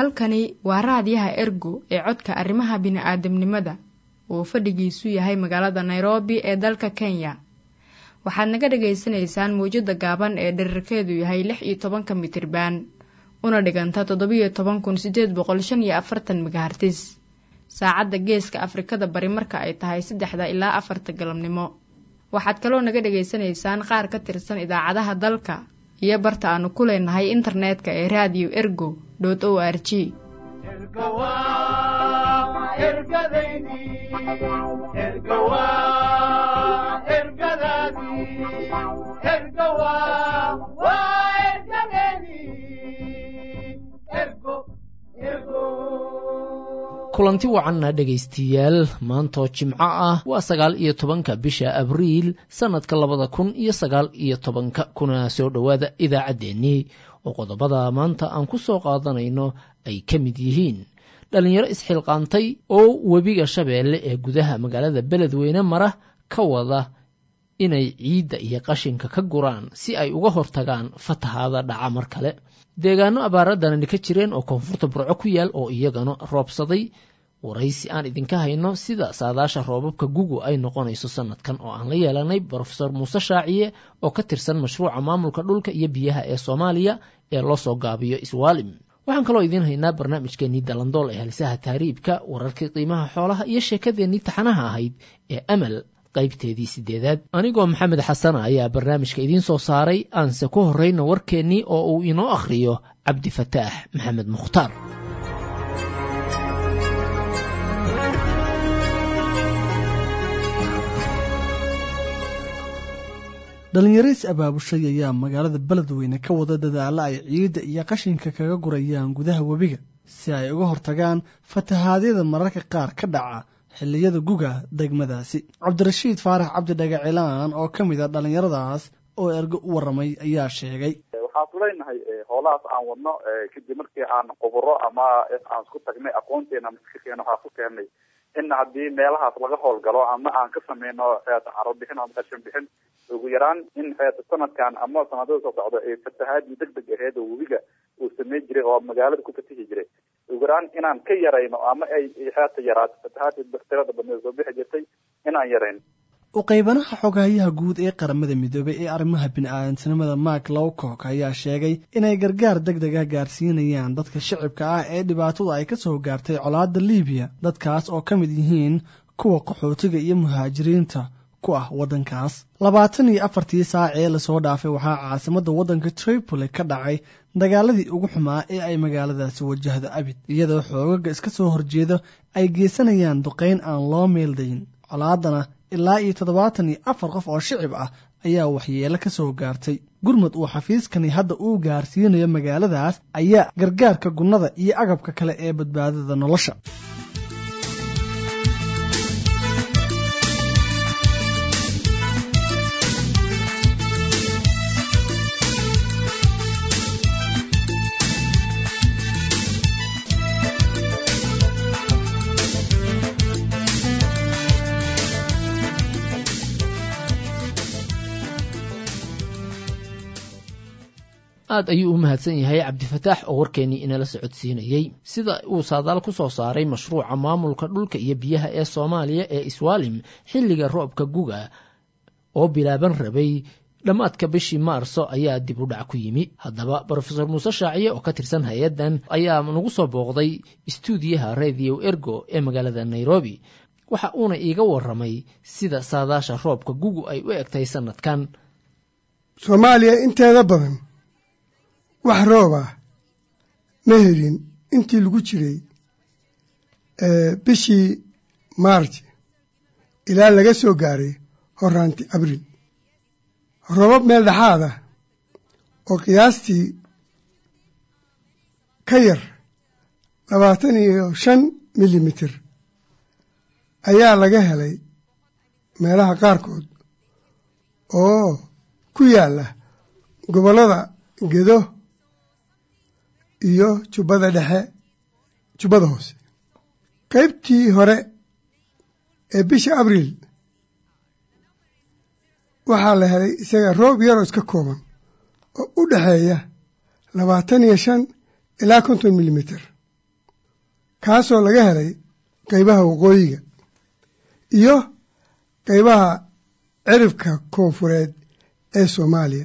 halkani waa raadiyaha ergo ee codka arrimaha bini'aadamnimada uu fadhigiisu yahay magaalada nairobi ee dalka kenya waxaad naga dhagaysanaysaan mawjadda gaaban ee dherarkeedu yahay lix iyo tobanka mitriban una dhiganta toddobiyo toban kun sideed boqol shan iyo afartan megahartis saacadda geeska afrikada bari marka ay tahay saddexda ilaa afarta galabnimo waxaad kaloo naga dhagaysanaysaan qaar ka tirsan idaacadaha dalka iyo barta aanu ku leenahay internetka ee radio ergo o r g kulanti wacanna dhegaystiyaal maantoo jimco ah waa sagaal iyo tobanka bisha abriil sannadka labada kun iyo sagaal iyo tobanka kuna soo dhowaada idaacaddeenii oo qodobada maanta aan ku soo qaadanayno ay ka mid yihiin dhallinyaro isxilqaantay oo webiga shabeelle ee gudaha magaalada beledweyne mara ka wada inay ciidda iyo qashinka ka guraan si ay uga hortagaan fatahaada dhaca mar kale deegaano abaaradanani ka jireen oo koonfurta burco ku yaal oo iyagana roobsaday waraysi aan idinka hayno sida saadaasha roobabka gugu ay noqonayso sanadkan oo aan la yeelanay brofesor muuse shaaciye oo ka tirsan mashruuca maamulka dhulka iyo biyaha ee soomaaliya ee loo soo gaabiyo iswaalim waxaan kaloo idiin haynaa barnaamijkeenii dalandool ee halisaha taariibka wararkii qiimaha xoolaha iyo sheekadeennii taxanaha ahayd ee amal qaybteedii sideedaad anigoo maxamed xasana ayaa barnaamijka idiin soo saaray aanse ku horrayna warkeennii oo uu inoo akhriyo cabdifataax maxamed mukhtaar dhallinyariis abaabushay ayaa magaalada beledweyne ka wada dadaalla ay ciidda iyo qashinka kaga gurayaan gudaha webiga si ay uga hortagaan fatahaadyada mararka qaar ka dhaca xilliyada guga degmadaasi cabdirashiid faarax cabdi dhagacilaan oo ka mid a dhallinyaradaas oo ergo u warramay ayaa sheegay waxaan ku leenahay howlahaas aan wadno kadib markii aan quburo ama aan isku tagnay aqoonteena maskaxeena waxaa ku keenay in haddii meelahaas laga howlgalo ama aan ka sameyno caro bixin ama qashin bixin ugu yaraan in sanadkan ama sanadada soo socda ee fatahaadii deg deg aheed oo webiga uu sameyn jiray oo magaalada ku fatihi jiray ugu yaraan inaan ka yarayno ama ay xeeta yaraato fatahaadii tirada badneed soo bixi jirtay inaan yarayno u qaybanaha xoghayaha guud ee qaramada midoobay ee arrimaha bini-aadantinimada mark lowcock ayaa sheegay inay gargaar deg dega gaarsiinayaan dadka shicibka ah ee dhibaatada ay ka soo gaartay colaadda liibiya dadkaas oo ka mid yihiin kuwa qaxootiga iyo muhaajiriinta ku ah waddankaas labaatan iyo afartii saac ee lasoo dhaafay waxaa caasimadda waddanka tripoli ka dhacay dagaaladii ugu xumaa ee ay magaaladaasi wajahdo abid iyadoo xoogaga iska soo horjeeda ay geysanayaan duqayn aan loo meeldayn colaadana ilaa iyo toddobaatan iyo afar qof oo shicib ah ayaa waxyeelo ka soo gaartay gurmud uu xafiiskani hadda uu gaarsiinayo magaaladaas ayaa gargaarka gunnada iyo agabka kale ee badbaadada nolosha aad ayuu u mahadsan yahay cabdifataax oo warkeennii inala socodsiinayey sida uu saadaal ku soo saaray mashruuca maamulka dhulka iyo biyaha ee soomaaliya ee iswaalim xilliga roobka guga oo bilaaban rabay dhammaadka bishii maarso ayaa dib u dhac ku yimi haddaba brofesor muuse shaaciye oo ka tirsan hay-addan ayaa nagu soo booqday istuudiyaha radio ergo ee magaalada nairobi waxa uuna iiga warramay sida saadaasha roobka gugu ay u egtahay sannadkan soomaaliya inteeda badan wax roob ah ma helin intii lagu jiray bishii maarj ilaa laga soo gaaray horaanti abriil roobab meel dhexaad ah oo qiyaastii ka yar labaatan iyo shan milimitir ayaa laga helay meelaha qaarkood oo ku yaalla gobollada gedo iyo jubbada dhexe jubbada hoose qaybtii hore ee bisha abriil waxaa la helay isaga roob yaroo iska kooban oo u dhexeeya labaatan iyo shan ilaa konton milimiter kaasoo laga helay qaybaha waqooyiga iyo qaybaha ciribka koonfureed ee soomaaliya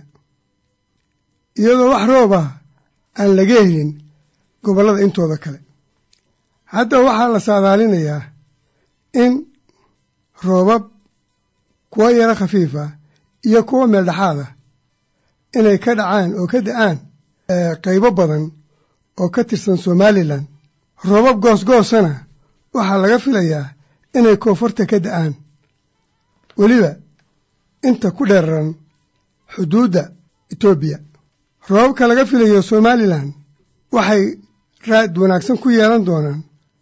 iyadoo wax roob ah aan laga helin gobollada intooda kale hadda waxaa la saadaalinayaa in roobab kuwo yaro khafiif ah iyo kuwo meeldhexaad ah inay ka dhacaan oo ka da-aan qaybo badan oo ka tirsan somalilan roobab goosgoosana waxaa laga filayaa inay koonfurta ka da-aan weliba inta ku dheeraran xuduudda etoobiya roobabka laga filayo somalilan waxay raad wanaagsan ku yeelan doonaan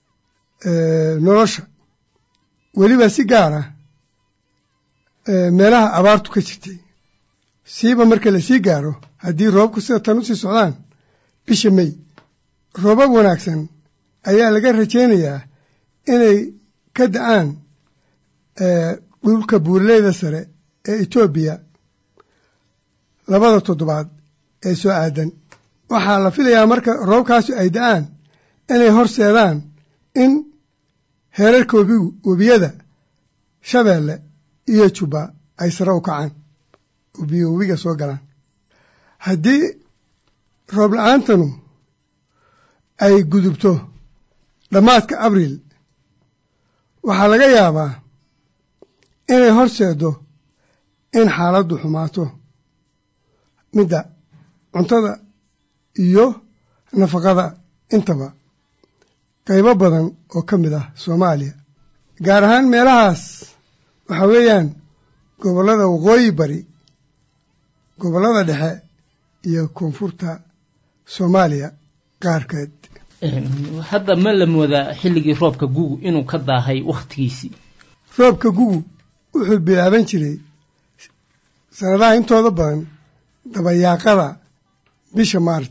nolosha weliba si gaar ah meelaha abaartu ka jirtay siiba marka la sii gaaro haddii roobabku sida tan u sii socdaan bisha mey roobab wanaagsan ayaa laga rajaynayaa inay ka da-aan dhulka buuraleyda sare ee etoobiya labada toddobaad ee soo aadan waxaa la filayaa marka roobkaasi ay da-aan inay horseedaan in heerarka webigu webiyada shabeelle iyo jubba ay sare u kacaan webiyo webiga soo galaan haddii roob la-aantanu ay gudubto dhammaadka abriil waxaa laga yaabaa inay horseedo in xaaladdu xumaato midda cuntada iyo nafaqada intaba qaybo badan oo ka mid ah soomaaliya gaar ahaan meelahaas waxaa weeyaan gobollada waqooyi bari gobollada dhexe iyo koonfurta soomaaliya qaarkeed hadda ma la moodaa xilligii roobka gugu inuu ka daahay wakhtigiisii roobka gugu wuxuu bilaaban jiray sanadaha intooda badan dabayaaqada bisha maarj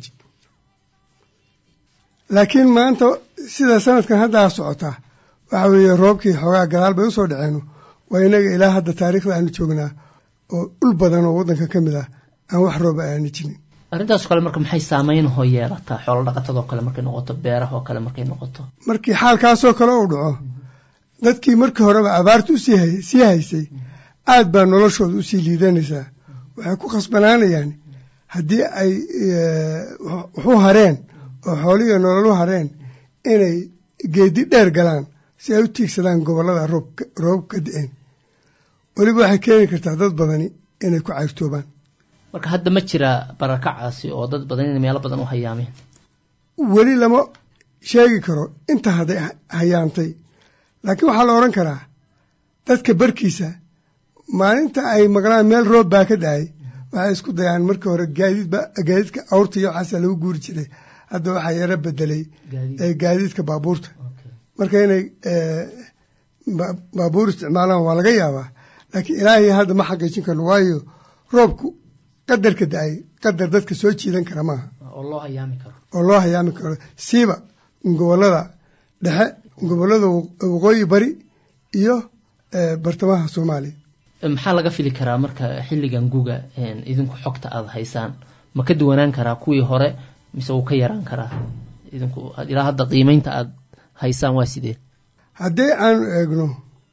laakiin maanta sida sanadkan haddaa socota waxa weeye roobkii xoogaa gadaal bay usoo dhaceeno waa inaga ilaa hadda taariikhda aanu joognaa oo dhul badan oo waddanka ka mid ah aan wax rooba aani jirin arrintaasoo kale marka maxay saameynahoo yeelataa xoolo dhaqatadoo kale markay noqoto beerahoo kale markay noqoto markii xaalkaasoo kale uu dhaco dadkii markii horeba abaartu usii sii haysay aad baa noloshooda usii liidanaysaa waxay ku khasbanaanayaan haddii ay waxu hareen oo xoolihiiyo nololu hareen inay geedi dheer galaan si ay u tiigsadaan gobollada roobab ka da-een weliba waxay keeni kartaa dad badani inay ku cayrtoobaan marka hadda ma jiraa barakacaasi oo dad badan inay meelo badan u hayaameen weli lama sheegi karo inta hadday hayaantay laakiin waxaa la odhan karaa dadka barkiisa maalinta ay maqlaan meel roob baa ka dhacay waxay isku dayaan markii hore gaadiidba gaadiidka awrta iyo waxaasa lagu guuri jiray hadda waxaa yaro bedelay gaadiidka baabuurta marka inay baabuur isticmaalaan waa laga yaabaa laakiin ilaahay hadda ma xaqiijin karno waayo roobku qadarka da-ay qadar dadka soo jiidan kara maaha oo loo hayaami karo oo loo hayaami karo siiba gobollada dhexe gobollada waqooyi bari iyo bartamaha soomaaliya maxaa laga fili karaa marka xilligan guga idinku xogta aada haysaan ma ka duwanaan karaa kuwii hore mise wuu ka yaraan karaa idinku ilaa hadda qiimeynta aada haysaan waa sidee haddii aanu eegno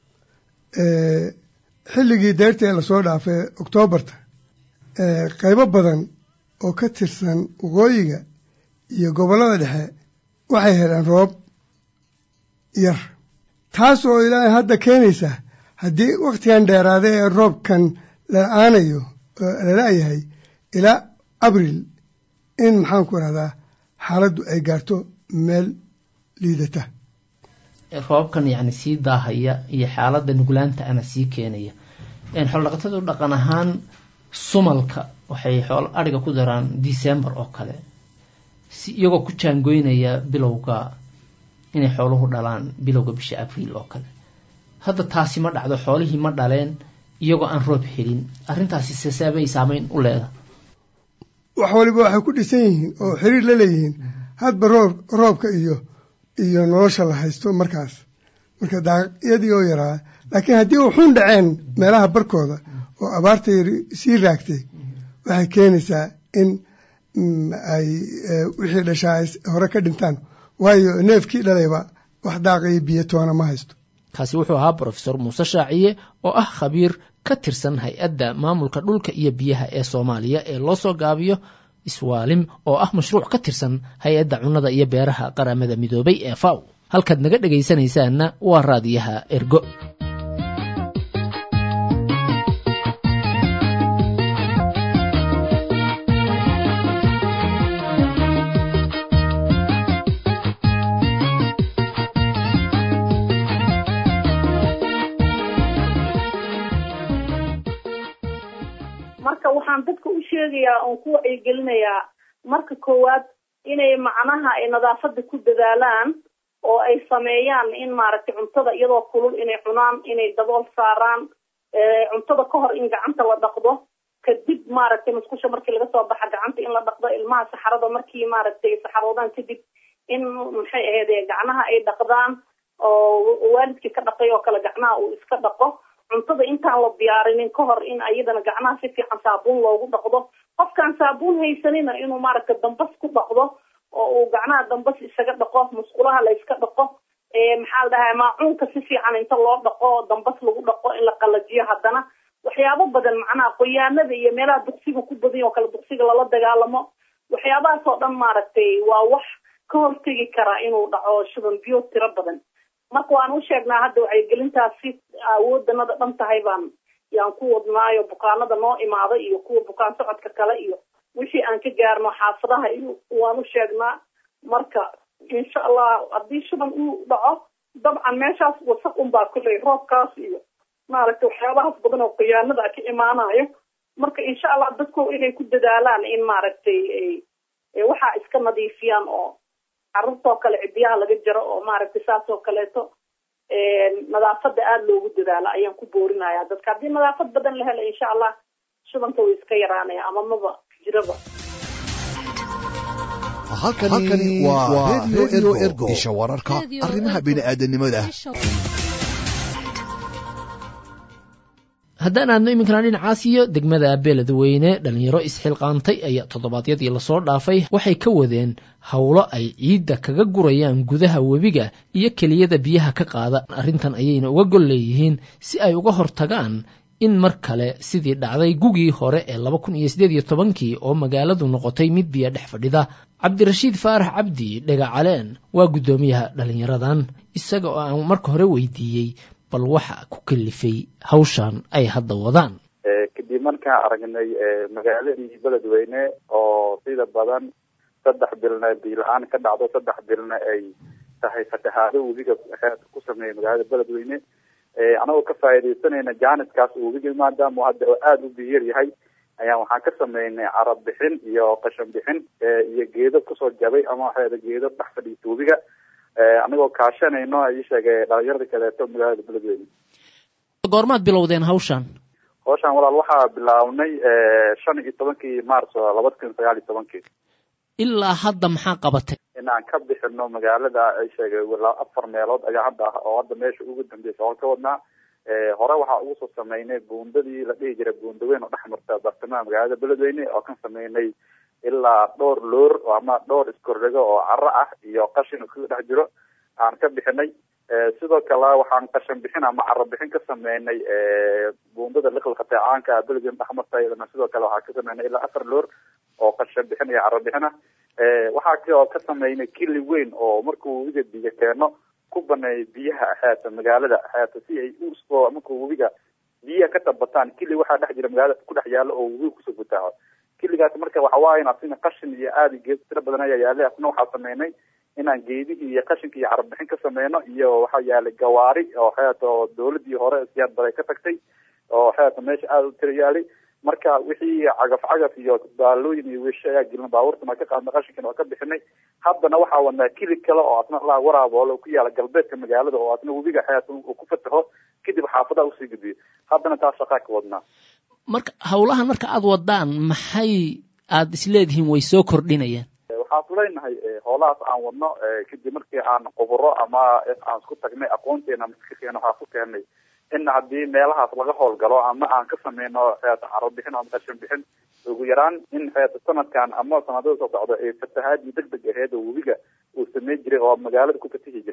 xilligii deyrta ee lasoo dhaafay oktoobarta qaybo badan oo ka tirsan waqooyiga iyo gobollada dhexe waxay heleen roob yar taas oo ilaahay hadda keenaysa haddii wakhtigan dheeraada ee roobkan la-aanayo la la-yahay ilaa abril in maxaan ku rahdaa xaaladdu ay gaarto meel liidata roobabkan yacni sii daahaya iyo xaaladda nuglaanta ana sii keenaya xoolodhaqatadu dhaqan ahaan sumalka waxay xoolo adhiga ku daraan december oo kale si iyagoo ku jaangoynaya bilowga inay xooluhu dhalaan bilowga bisha abriil oo kale hadda taasi ma dhacdo xoolihii ma dhaleen iyagoo aan roob helin arrintaasi seseebay saameyn u leedahay wax waliba waxay ku dhisan yihiin oo xiriir la leeyihiin hadba roob roobka iyo iyo nolosha la haysto markaas marka daaqyadii oo yaraa laakiin haddii wuxuun dhaceen meelaha barkooda oo abaarta yari sii raagtay waxay keenaysaa in ay wixii dhashaa ay hore ka dhintaan waayo neefkii dhalayba wax daaqayo biyo toona ma haysto kaasi wuxuu ahaa brofesor muuse shaaciye oo ah khabiir ka tirsan hay-adda maamulka dhulka iyo biyaha ee soomaaliya ee loo soo gaabiyo iswaalim oo ah mashruuc ka tirsan hay-adda cunnada iyo beeraha qaramada midoobay ee faw halkaad naga dhegaysanaysaanna waa raadiyaha ergo marka waxaan dadka u sheegayaa oon ku wacyigelinayaa marka koowaad inay macnaha ay nadaafada ku dadaalaan oo ay sameeyaan in maaragtay cuntada iyadoo kulul inay cunaan inay dabool saaraan cuntada ka hor in gacanta la dhaqdo kadib maaragtay musqusha markii laga soo baxa gacanta in la dhaqdo ilmaha saxarada markii maaragtay saxaroodaan kadib in maxay ahayd gacnaha ay dhaqdaan oo waalidkii ka dhaqay oo kale gacnaha uu iska dhaqo cuntada intaan la diyaarinin ka hor in ayadana gacnaha si fiican saabuun loogu dhaqdo qofkaan saabuun haysanina inuu maaragta dambas ku dhaqdo oo uu gacnaha dambas isaga dhaqo musqulaha la iska dhaqo maxaa la dhahaa maacuunka si fiican inta loo dhaqo dambas lagu dhaqo in la qalajiyo haddana waxyaabo badan macnaha qoyaanada iyo meelaha duqsiga ku badan oo kale duqsiga lala dagaalamo waxyaabahaas oo dhan maaragtay waa wax ka hortegi karaa inuu dhaco shuban biyo tiro badan marka waan u sheegnaa hadda wacyigelintaas si awoodanada dhan tahay baan yaan ku wadnaayo bukaanada noo imaada iyo kuwa bukaan socodka kale iyo wixii aan ka gaarno xaafadaha iyo waan u sheegnaa marka insha allah haddii shuban uu dhaco dabcan meeshaas wasaq unbaa kuley roobkaas iyo maaragtay waxyaabahaas badan oo khiyaanada ka imaanayo marka insha allah dadku inay ku dadaalaan in maaragtay waxaa iska nadiifiyaan oo carruurtoo kale cidiyaha laga jaro oo maaragtay saas oo kaleeto nadaafada aada loogu dadaalo ayaan ku boorinaya dadka haddii nadaafad badan la helo insha allah shubanka way iska yaraanaya ama maba jiraba halkani waa redio ergo isha wararka arrimaha bini'aadanimada haddaan aadno iminkana dhinacaas iyo degmada beeledweyne dhalinyaro isxilqaantay ayaa toddobaadyadii lasoo dhaafay waxay ka wadeen howlo ay ciidda kaga gurayaan gudaha webiga iyo keliyada biyaha ka qaada arrintan ayayna uga gol leeyihiin si ay uga hortagaan in mar kale sidii dhacday gugii hore ee laba kun iyo siddeed iyo tobankii oo magaaladu noqotay mid biyo dhex fadhida cabdirashiid faarax cabdi dhagacaleen waa guddoomiyaha dhalinyaradan isaga oo aan marka hore weydiiyey bal waxa ku kalifay hawshan ay hadda wadaan kadib markaan aragnay magaaladii beledweyne oo sida badan saddex bilna biila-aan ka dhacdo saddex bilna ay tahay fatahaado webiga ku sameeyay magaalada beledweyne anagoo ka faaidaysanayna jaaniskaas webiga maadaama hadda oo aada u biyar yahay ayaa waxaan ka sameynay carab bixin iyo qashan bixin iyo geedo kusoo jabay ama waxaada geedo dhex fadhiisa webiga anagoo kaashanayno ii sheegay dhalinyarada kaleeto magaalada beledweyne goormaad bilowdeen hawshan hawshan walaal waxaa bilaabnay shan iyo tobankii maarso labada kun sagaal iyo tobankii ilaa hadda maxaa qabatay inaan ka bixino magaalada ay sheegay afar meelood ayaa hadda ah oo hadda meesha ugu dambeysa oo ka wadnaa hore waxaa ugu soo sameynay buundadii la dhihi jiray buundaweyn oo dhex marta bartamaha magaalada beledweyne oo kan sameynay ilaa dhowr loor ama dhowr iskordhigo oo caro ah iyo qashin kaga dhex jiro aan ka bixinay sidoo kale waxaan qashan bixin ama caro bixin ka sameynay buundada liqliqatay caanka beledweyne dhexmarta iyadana sidoo kale waxaan ka sameynay ilaa afar loor oo qashan bixin iyo caro bixin ah waxaa kaloo ka sameynay kili weyn oo markuu webiga biyo keeno ku baneeyo biyaha xeeta magaalada xeeta si ay usoo markuu webiga biyaha ka tabataan kili waxaa dhex jira magaalada ku dhex yaalo oo webiga kusoo gutaaco kiligaas marka waxa waaye asina qashin iyo aada geed tiro badan ayaa yaalay asna waxaa sameynay inaan geedihii iyo qashinka iyo carabixin ka sameyno iyo waxaa yaalay gawaari oo xeeta oo dawladii hore siyaad baray ka tagtay oo xeeta meesha aada u tiro yaalay marka wixii cagaf cagaf iyo baalooyin iyo wiisho ayaa gelina baabuurtan waa ka qaadnay qashinkan waa ka bixinay haddana waxaa wadnaa kili kale oo asna la waraaboole ku yaala galbeedka magaalada oo asna webiga xeeta uu ku fataho kadib xaafadaha usii gudbiyo haddana taas shaqaa ka wadnaa marka hawlahan marka aada wadaan maxay aada isleedihiin way soo kordhinayaan waxaan leenahay hoolahaas aan wadno kadib markii aan quburo ama aan isku tagnay aqoonteena maskaxeena waxaa ku keenay in haddii meelahaas laga howlgalo ama aan ka sameyno xeeta caro bixin ama qashin bixin ugu yaraan in xeeta sanadkan ama sanadada soo socdo ee fatahaadii deg deg aheed oo webiga uu sameyn jiray oo magaalada ku fatihi jiray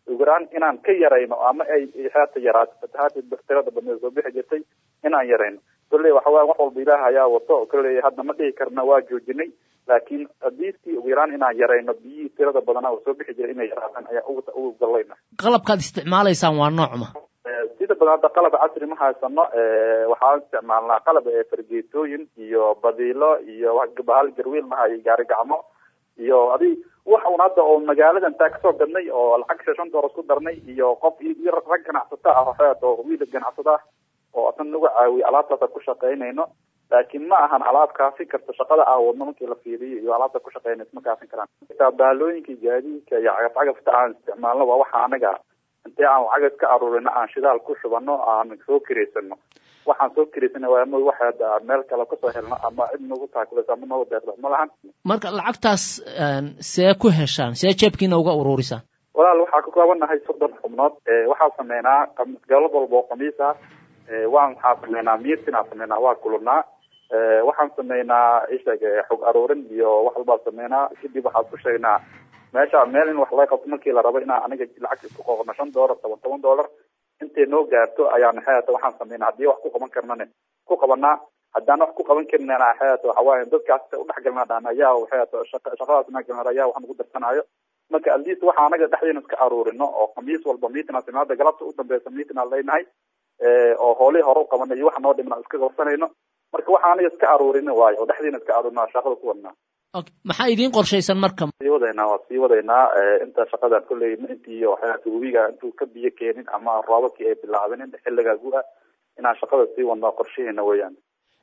ugu yaraan inaan ka yarayno ama ay haata yaraato fatahaadii tirada badneed soo bixi jirtay inaan yarayno kolley waxa waye wax walba ilaah ayaa wato kolley hadda ma dhihi karna waa joojinay laakiin hadiistii ugu yaraan inaan yarayno biyihii tirada badanaa oo soo bixi jiray inay yaraadaan ayaa ugu ugu gallayna qalabkaad isticmaalaysaan waa noocma sida badan hadda qalab casri ma haysano waxaan isticmaalnaa qalab fargeetooyin iyo badiilo iyo bahal garwiil maha iyo gaari gacmo iyo adi wax un hadda oo magaalada intaa kasoo gadnay oo lacag shan doolar isku darnay iyo qof iyo rag ganacsata ah waxaad oo wiil ganacsata ah oo asan nagu caawiye alaabtaasa ku shaqaynayno laakiin ma ahan alaab kaafin karta shaqada aan wadno markii la fiiriyo iyo alaabta ku shaqaynaysa ma kaafin karaan xitaa baalooyinka gaadiidka iyo cagaf cagafta aan isticmaalno waa waxa anaga intee aan lacag ka aruurino aan shidaal ku shubano aan soo kireysano waxaan soo kireysana waa ma waxa meel kale kasoo helno ama cid nagu taakulaysa ama nagu deeqdo ma lahan marka lacagtaas see ku heshaan see jeebkiina uga uruurisaan walaal waxaa ka koobannahay soddon xubnood waxaa sameynaa galab walba oo khamiis ah waan waxaa sameynaa miirtinaa sameynaa waa kulunaa waxaan sameynaa isheeg xog aruurin iyo wax walbaa sameynaa kadib waxaan ku sheegnaa meesha meel in wax laga qabto markii la rabo inaan aniga lacag isku qoqno shan doolar toban toban doolar intay noo gaarto ayaan xeata waxaan sameynaa haddii wax ku qaban karnane ku qabanaa haddaan wax ku qaban karinana xeata waxa waaye dadkaas udhexgalnaa dhaan ayaa xeata shaqadaas nagalna ayaa wax nagu darsanaayo marka at least waxa anaga dhexdeena iska aruurino oo khamiis walba meeting aan sameynaa galabta u dambeysa meeting aan leenahay oo hoolihii hore u qabanay iyo waxa noo dhimna iska qabsanayno marka waxa anaga iska aruurino waayo oo dhexdeena iska aruurina shaqada ku wadnaa maxaa idiin qorshaysan marka sii wadaynaa waa sii wadaynaa inta shaqadan kolley intii waxyaata webiga intuu ka biyo keenin ama roobabkii ay bilaabin xilligaa gu-a inaan shaqada sii wadno qorshaheena weeyaan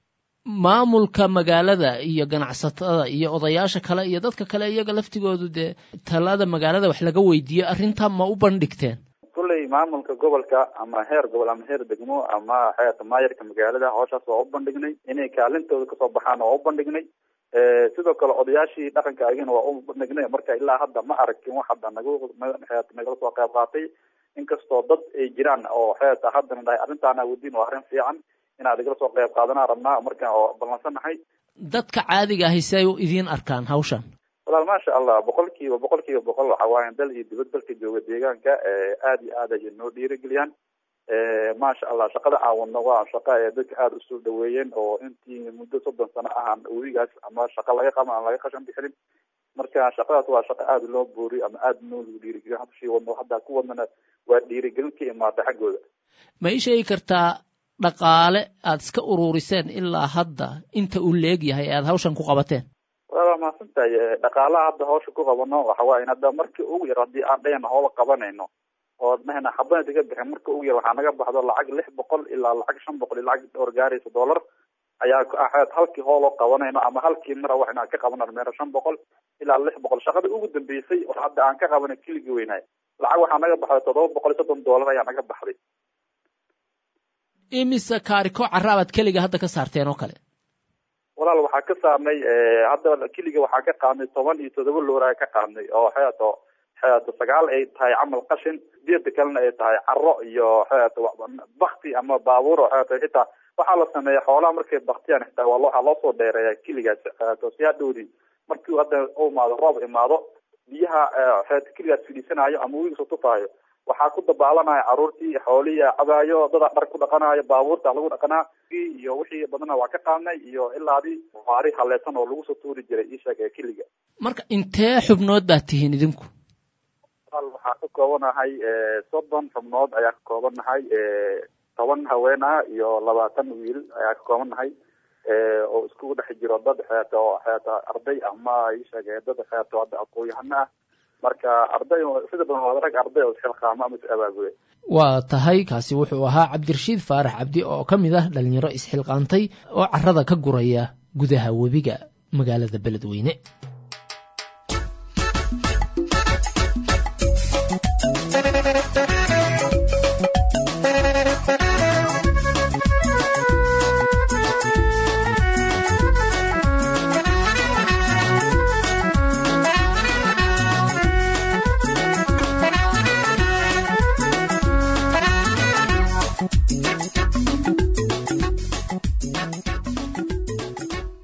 maamulka magaalada iyo ganacsatada iyo odayaasha kale iyo dadka kale iyaga laftigoodu dee talada magaalada wax laga weydiiyo arrintaa ma u bandhigteen kolley maamulka gobolka ama heer gobol ama heer degmo ama xeata maayarka magaalada hawshaas waa u bandhignay inay kaalintooda kasoo baxaan waa u bandhignay sidoo kale odayaashii dhaqanka agina waa u bandhignay marka ilaa hadda ma aragin wax hadda nagu nagala soo qayb qaatay inkastoo dad ay jiraan oo xeeta haddana dhahay arrintaana wadiin waa arrin fiican inaad igala soo qayb qaadanaa rabnaa markaan oo ballansanahay dadka caadiga ahi si ay u idiin arkaan hawshan walaal maasha allah boqol kiiba boqol kiiba boqol waxa waayan dal iyo dibad dalka jooga deegaanka aada iyo aad ayay noo dhiirigeliyaan maasha allah shaqada aan wadno waa shaqo ee dadka aada usoo dhaweeyeen oo intii muddo soddon sano ahaan webigaas ama shaqo laga qaban aan laga qashan bixinin marka shaqadaas waa shaqo aada loo booriyo ama aada noo lagu dhiirigeliyo hadda shii wadno hadda ku wadnana waa dhiirigelin ka imaatay xaggooda ma ii sheegi kartaa dhaqaale aada iska uruuriseen ilaa hadda inta uu leeg yahay aada hawshan ku qabateen waa mahadsantahay dhaqaalaha hadda hawsha ku qabano waxa waaye hadda markii ugu yar haddii aan dhahayna hoola qabanayno oo dhahayna xabada iga bixin marka ugu yar waxaa naga baxdo lacag lix boqol ilaa lacag shan boqol iyo lacag dhowr gaaraysa dollar ayaa ahayd halkii hooloo qabanayno ama halkii mara wax inaan ka qabanano meero shan boqol ilaa lix boqol shaqada ugu dambeysay oo hadda aan ka qabanay keligii weynaay lacag waxaa naga baxday toddoba boqol iyo soddon dollar ayaa naga baxday imise kaariko caraabaad keliga hadda ka saarteen oo kale walaal waxaa ka saarnay hadda keliga waxaa ka qaadnay toban iyo toddoba loora ka qaadnay oo xeeto xeeto sagaal ay tahay camal qashin sideeda kalena ay tahay caro iyo xeeto bakti ama baabuur oo xeeto xitaa waxaa la sameeya xoolaha markay baktiyaan xitaa waa waxaa loo soo dheereeya keligaas xeeto si hadhowdi markii hadda u imaado roob imaado biyaha xeeto keligaas fidhiisanayo ama wiiga tufaayo waxaa ku dabaalanaya caruurtii xoolihii cabaayo dadaa dhar ku dhaqanayo baabuurta lagu dhaqanaa iyo wixii badana waa ka qaadnay iyo ilaadii baari haleesan oo lagu soo tuuri jiray isheeg ee keliga marka intee xubnood baad tihiin idinku waxaa ka koobanahay soddon xubnood ayaa ka koobannahay toban haween ah iyo labaatan wiil ayaa ka koobannahay oo iskugu dhex jiro dad xeeto xeeto arday ama isheeg dad xeeto hadda aqoon-yahano ah marka arday sida badan waa rag arday oo isxilqaamo ama is abaabule waa tahay kaasi wuxuu ahaa cabdirashiid faarax cabdi oo ka mid ah dhalinyaro isxilqaantay oo carada ka guraya gudaha webiga magaalada beledweyne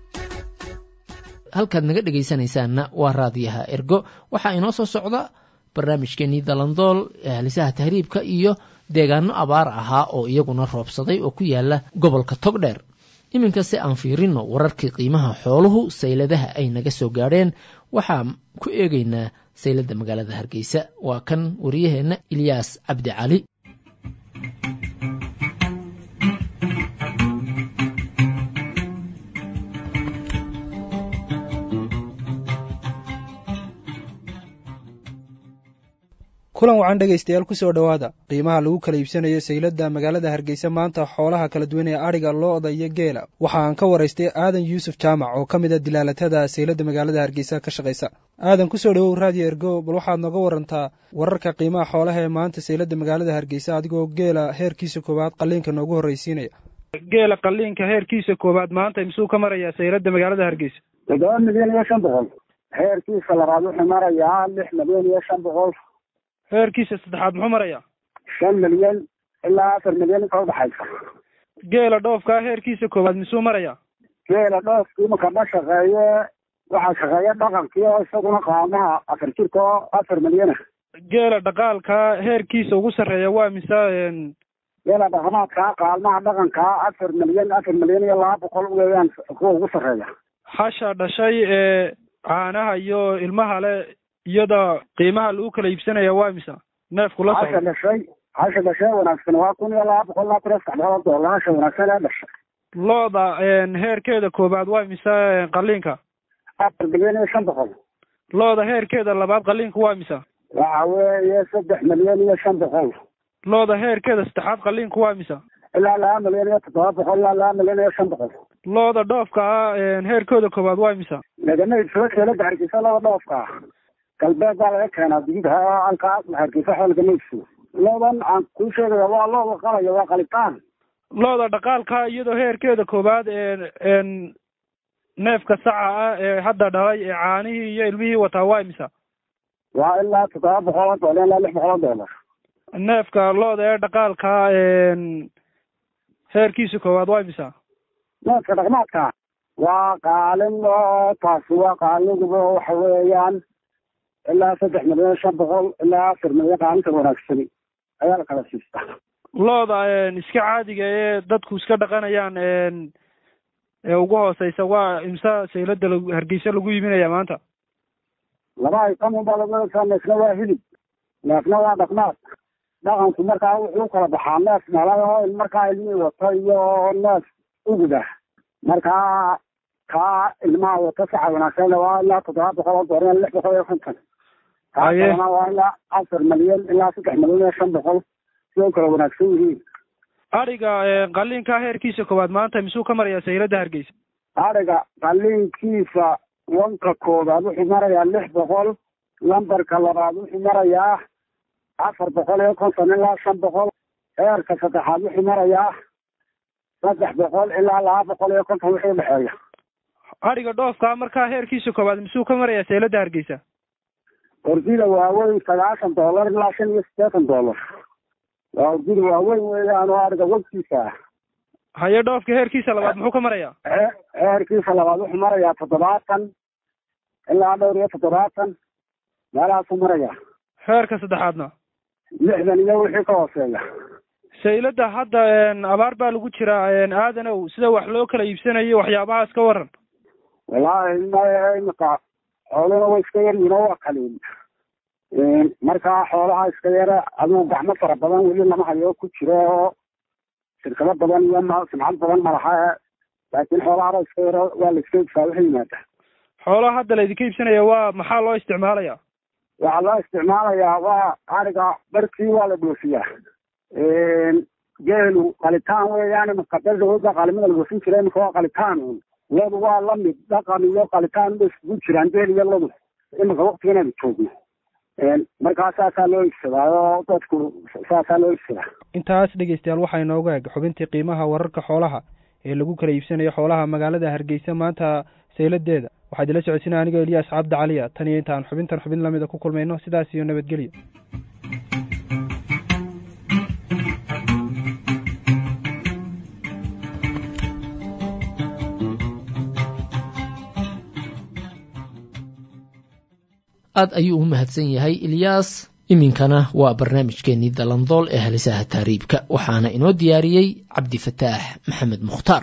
halkaad naga dhegaysanaysaanna waa raadiyaha ergo waxaa inoo soo socda barnaamijkeenii dalandool halisaha tahriibka iyo deegaano abaar ahaa oo iyaguna roobsaday oo ku yaala gobolka togdheer iminkase aan fiirino wararkii qiimaha xooluhu sayladaha ay naga soo gaadheen waxaan ku eegaynaa sayladda magaalada hargeysa waa kan wariyaheenna ilyaas cabdi cali kulan wacan dhegaystayaal kusoo dhowaada qiimaha lagu kala iibsanayo sayladda magaalada hargeysa maanta xoolaha kala duwan ee adhiga lo-da iyo geela waxa aan ka waraystay aadan yuusuf jaamac oo ka mid a dilaalatada sayladda magaalada hargeysa ka shaqaysa aadan kusoo dhowow raadiyo ergo bal waxaad nooga warantaa wararka qiimaha xoolaha ee maanta sayladda magaalada hargeysa adigoo geela heerkiisa koowaad qaliinka noogu horreysiinaya geela qaliinka heerkiisa koowaad maanta misuu ka marayaa sayladda magaalada hargeysa toddoba milyan iyo shan boqol heerkiisa labaad wuxuu marayaa lix milyan iyo shan boqol heerkiisa saddexaad muxuu marayaa shan milyan ilaa afar milyan inta udhaxaysa geela dhoofkaa heerkiisa koowaad misuu marayaa geela dhoofkii marka ma shaqeeye waxaa shaqeeya dhaqankii oo isaguna qaamaha afar jirka oo afar milyana geela dhaqaalkaa heerkiisa ugu sarreeya waa mise geela dhaqamaadkaa qaalmaha dhaqankaa afar milyan afar milyan iyo laba boqol weeyaan kuwa ugu sarreeya hasha dhashay ee caanaha iyo ilmaha le iyada qiimaha lagu kala iibsanaya waa misa neefku la hasha dhashay hasha dhashay wanaagsan waa kun iyo laba boqol ilaa kun iyo saddex boqol doolar hasha wanaagsan ee dhashay lo-da heerkeeda koobaad waa mise qaliinka afar milyan iyo shan boqol lo-da heerkeeda labaad qaliinka waa misa waxa weeye saddex milyan iyo shan boqol lo-da heerkeeda saddexaad qaliinku waa misa ilaa laba milyan iyo toddoba boqol ilaa laba milyan iyo shan boqol lo-da dhoofka ah heerkooda koobaad waa misa lagama iibsado keelada hargeysa laba dhoofka ah galbeed baa laga keenaa digida halkaas hargeysa xool lagama iibsado lodan aan kuu sheegaya waa looda qalaya waa qalitaan lo-da dhaqaalka iyadoo heerkeeda koowaad ee neefka saca ah ee hadda dhalay ee caanihii iyo ilmihii wataa waa imisa waa ilaa toddoba boqol oo doolar ilaa lix boqol oo doolar neefka lo-da ee dhaqaalka heerkiisa koowaad waa imisa neefka dhaqmaadka waa qaalin oo taasi waa qaaliguba waxa weeyaan ilaa saddex milyan shan boqol ilaa afar milyan qaalinta wanaagsani ayaa la kala siistaa lo-da iska caadiga ee dadku iska dhaqanayaan ee ugu hooseysa waa imse saylada lag hargeysa lagu iibinaya maanta laba aytam unbaa lagu eegsaa neefna waa hilib neefna waa dhaqmaad dhaqanku markaa wuxuu kala baxaa neef dhalay oo markaa ilmihii wato iyo neef uguda markaa kaa ilmaha wato saxa wanaagsan waa ilaa toddoba boqol oo doolar lix boqol iyo konton kaana waa ilaa afar milyan ilaa saddex milyan iyo shan boqol siday kala wanaagsan yihiin adhiga qaliinka heerkiisa koowaad maanta misuu ka marayaa sayladda hargeysa adhiga qaliinkiisa wanka koobaad wuxuu marayaa lix boqol lambarka labaad wuxuu marayaa afar boqol iyo konton ilaa shan boqol heerka saddexaad wuxuu marayaa saddex boqol ilaa laba boqol iyo konton wixii udhexeeya adhiga dhoofka markaa heerkiisa koowaad misuu ka marayaa sayladda hargeysa ordida waaweyn sagaashan doolar ilaa shan iyo siddeetan doolar waa ordida waaweyn weeyaan oo adhiga wagtiisa ah haye dhoofka heerkiisa labaad muxuu ka marayaa heerkiisa labaad wuxuu marayaa toddobaatan ilaa dhowr iyo toddobaatan meelahaasuu marayaa heerka saddexaadna lixdan iyo wixii ka hooseeya sayladda hadda abaar baa lagu jiraa aadanow sida wax loo kala iibsanayo waxyaabahaas ka waran wallaahi maya imika xooluna way iska yaryihin oo waa kaliin markaa xoolaha iska yara adigu gacmo fara badan weli lama hayo ku jiro oo shirkado badan iyo ma simcad badan malaha laakiin xoolahaba iska yaro waa la iska iibsaa waxa yimaada xoolaha hadda laydinka iibsanaya waa maxaa loo isticmaalaya waxaa loo isticmaalayaa waa ariga barkii waa la dhoofiyaa geelu qalitaan weeyaan imika berdaooda qaalimada la dhoofin jira imika waa qalitaan un ladu waa lamid dhaqan iyo qalitaan bay iskugu jiraan geel iyo ladu imika waktigan aynu joogno markaa saasaa loo iibsadaa oo dadku saasaa loo iibsadaa intaas dhegeystayaal waxaa inooga eg xubintii qiimaha wararka xoolaha ee lagu kala iibsanayo xoolaha magaalada hargeysa maanta sayladeeda waxaa idila socodsiinaya anigoo eliyaas cabdi caliya tan iyo intaan xubintan xubin lamida ku kulmayno sidaas iyo nabadgelyo aad ayuu u mahadsan yahay ilyaas iminkana waa barnaamijkeenii dalandool ee halisaha taariibka waxaana inoo diyaariyey cabdi fataax maxamed mukhtaar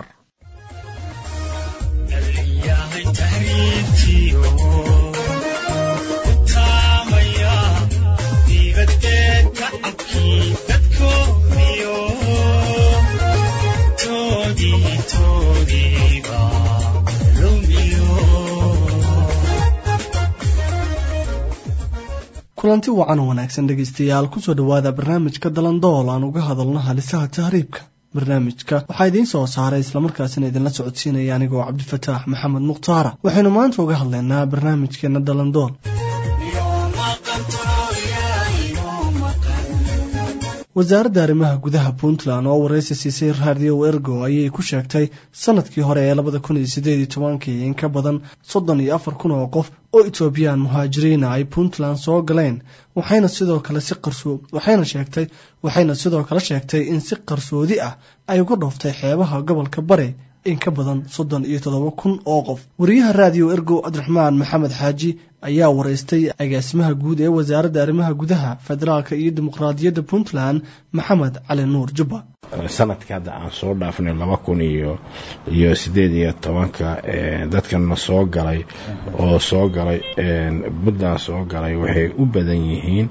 kulanti wacan oo wanaagsan dhegaystayaal kusoo dhowaada barnaamijka dalandool aan uga hadalno halisaha tahriibka barnaamijka waxaa idiin soo saaray islamarkaasina idinla socodsiinaya anigoo cabdifataax maxamed mukhtaara waxaynu maanta uga hadlaynaa barnaamijkeena dalandool wasaaradda arrimaha gudaha puntland oo waraysi siisay raadiyo ergo ayay ku sheegtay sanadkii hore ee labada kun iyo sideed iyo tobankii in ka badan soddon iyo afar kun oo qof oo etoobiyaan muhaajiriina ay puntland soo galeen waxayna sidoo kale si qarso waxayna sheegtay waxayna sidoo kale sheegtay in si qarsoodi ah ay uga dhooftay xeebaha gobolka bari in ka badan soddon iyo toddoba kun oo qof wariyaha raadiyo ergo cabdiraxmaan maxamed xaaji ayaa waraystay agaasimaha guud ee wasaaradda arrimaha gudaha federaalka iyo dimuqraadiyadda puntland maxamed cali nuur jubba sanadka hadda aan soo dhaafnay laba kun iyo iyo sideed iyo tobanka dadkana soo galay oo soo galay puntland soo galay waxay u badan yihiin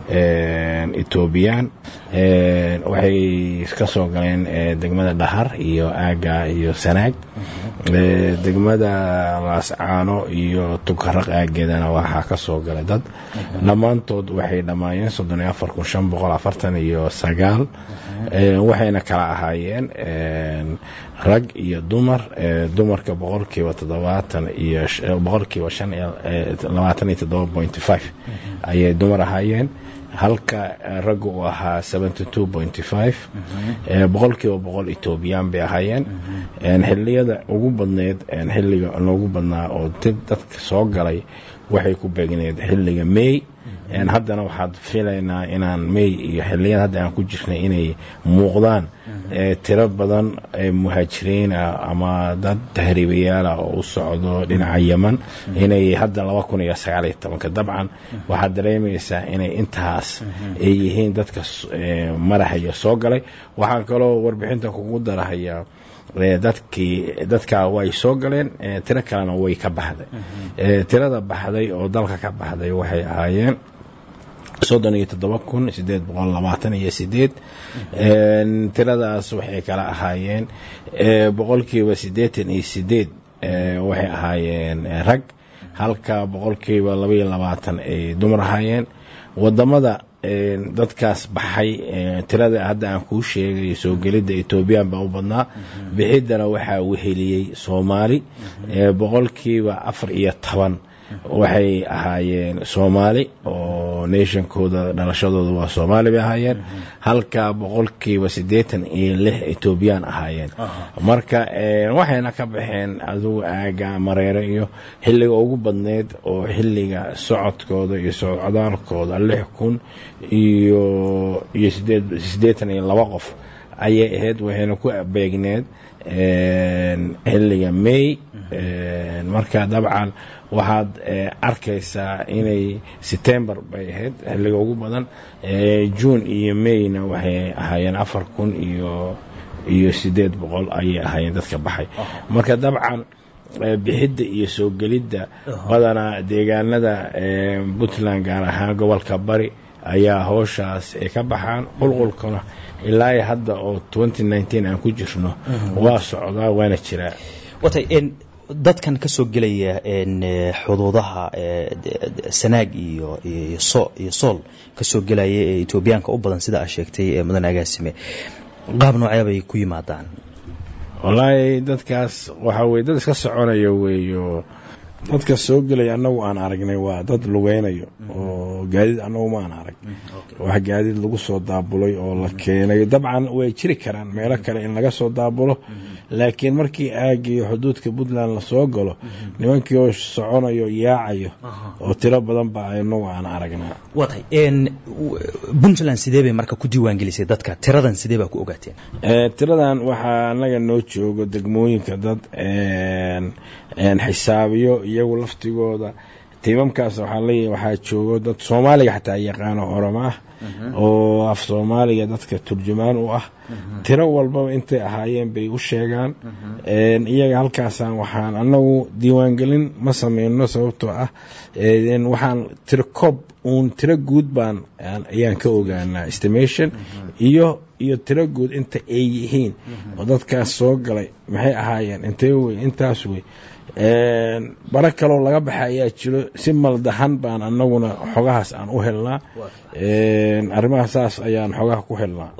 etoobiyaan waxay ka soo galeen degmada dhahar iyo aaga iyo sanaag degmada laascaano iyo tukaraq aageedana waxaa ka soo galay dad dhammaantood waxay dhammaayeen soddon iyo afar kun shan boqol afartan iyo sagaal waxayna kala ahaayeen rag iyo dumar dumarka boqolkiiba toddobaatan iyo boqolkiiba shan iyo labaatan iyo toddoba point five ayay dumar ahaayeen halka ragga uu ahaa seventy two pointy five boqolkiiba boqol etoobiyaan bay ahaayeen xilliyada ugu badneyd xilliga loogu badnaa oo dadka soo galay waxay ku beegneed xilliga may haddana waxaad filaynaa inaan may iyo xilliyada hadda aan ku jirnay inay muuqdaan tiro badan muhaajiriin ah ama dad tahriibayaala oo u socdo dhinaca yeman inay hadda laba kun iyo sagaal iyo tobanka dabcan waxaad dareemaysaa inay intaas ay yihiin dadka maraxaya soo galay waxaan kaloo warbixinta kugu darahayaa dadkii dadkaa way soo galeen tiro kalena way ka baxday tirada baxday oo dalka ka baxday waxay ahaayeen soddon iyo toddoba kun sideed boqol labaatan iyo sideed tiradaas waxay kala ahaayeen boqolkiiba siddeetan iyo sideed waxay ahaayeen rag halka boqolkiiba laba iyo labaatan ay dumar ahaayeen wadamada dadkaas baxay tirada hadda aan kuu sheegay soo gelidda etoobiyaan baa u badnaa bixiddana waxaa weheliyey soomaali boqolkiiba afar iyo toban waxay ahaayeen soomaali oo nationkooda dhalashadooda waa soomaali bay ahaayeen halka boqolkiiba siddeetan iyo lix etoobiyaan ahaayeen marka waxayna ka baxeen adugu aaga mareere iyo xilliga ugu badneyd oo xilliga socodkooda iyo socdaalkooda lix kun iyo iyo siddeetan iyo laba qof ayay ahayd waxayna ku beegneed xilliga may marka dabcan waxaad arkaysaa inay setember bay ahayd xilliga ugu badan june iyo mayna waxay ahaayeen afar kun iyo iyo siddeed boqol ayay ahaayeen dadka baxay marka dabcan bixidda iyo soo gelidda badanaa deegaanada puntland gaar ahaan gobolka bari ayaa howshaas ay ka baxaan qulqulkuna ilaa hadda oo twenty nineteen aan ku jirno waa socdaa waana jiraa watay dadkan ka soo gelaya xuduudaha sanaag iyo iyo sool ka soo gelaya ee etoobiyaanka u badan sida aa sheegtay mudan agaasime qaab noocee bay ku yimaadaan wallaahi dadkaas waxaa weye dad iska soconaya weeyo dadka soo gelaya annagu aan aragnay waa dad lugeynayo oo gaadiid annagu maan arag wax gaadiid lagu soo daabulay oo la keenayo dabcan way jiri karaan meelo kale in laga soo daabulo laakiin markii aagiyo xuduudka puntland lasoo galo nimankii oo soconayo yaacayo oo tiro badan baa anagu aan aragnaa watay puntland sidee bay marka ku diiwaangelisay dadka tiradan sidee baa ku ogaateen tiradan waxaa anaga noo joogo degmooyinka dad xisaabiyo iyagu laftigooda tiimamkaas waxaa leeyahay waxaa joogo dad soomaaliga xataa yaqaano oroma ah oo af soomaaliga dadka turjumaan u ah tiro walbaba intay ahaayeen bay u sheegaan iyaga halkaasaan waxaan anagu diiwaangelin ma sameyno sababtoo ah waxaan tiro koob uun tiro guud baan ayaan ka ogaanaa estimation iyo iyo tiro guud inta ay yihiin oo dadkaas soo galay maxay ahaayeen intee wey intaas wey bara kaloo laga baxa ayaa jiro si maldahan baan anaguna xogahaas aan u helnaa arrimaha saas ayaan xogaha ku helnaa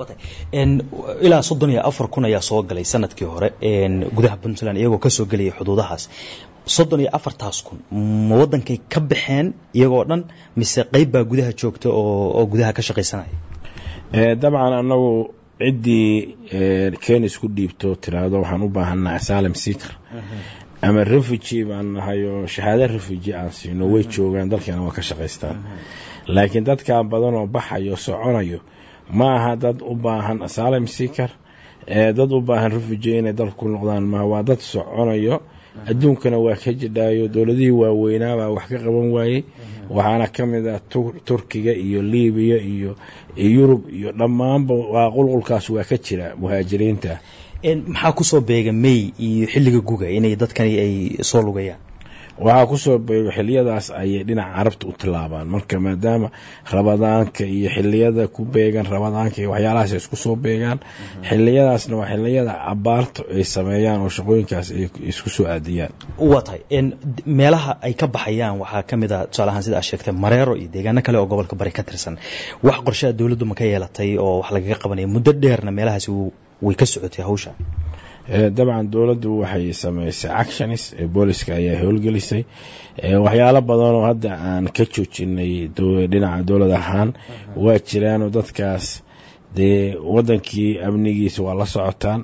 ilaa soddon iyo afar kun ayaa soo galay sanadkii hore gudaha puntland iyagoo kasoo gelaya xuduudahaas soddon iyo afartaas kun ma wadankay ka baxeen iyagoo dhan mise qeyb baa gudaha joogta oo gudaha ka shaqaysanaya dabcan anagu ciddii kenis ku dhiibto tiraahdo waxaan u baahanaa asylum seeker ama refugi baan nahay oo shahaado refugi aan siino way joogaan dalkeena waa ka shaqaystaan laakiin dadkan badan oo baxayo soconayo ma aha dad u baahan asylum seeker dad u baahan refugi inay dalka ku noqdaan ma waa dad soconayo adduunkana waa ka jidhaayo dowladihii waaweynaa baa wax ka qaban waayey waxaana ka mid ah turkiga iyo libiya iyo yurub iyo dhammaanba waa qulqulkaas waa ka jira muhaajiriinta maxaa kusoo beega may iyo xilliga guga inay dadkani ay soo lugayaan waxaa kusoo beego xiliyadaas ayay dhinaca carabta u tilaabaan marka maadaama rabadaanka iyo xiliyada ku beegan rabadaanka iyo waxyaalahaas ay isku soo beegaan xiliyadaasna waa xiliyada abaarta ay sameeyaan oo shaqooyinkaas ay isku soo aadiyaan waa tahay meelaha ay ka baxayaan waxaa ka mid a tusaale ahaan sida aad sheegtay mareero iyo deegaano kale oo gobolka bari ka tirsan wax qorshaha dowladdu ma ka yeelatay oo wax lagaga qabanaya muddo dheerna meelahaasi way ka socotay hawsha dabcan dowladdu waxay samaysay actionis booliska ayaa howlgelisay waxyaalo badanoo hadda aan ka joojinay dhinaca dowlad ahaan waa jiraanoo dadkaas dee wadankii amnigiisa waa la socotaan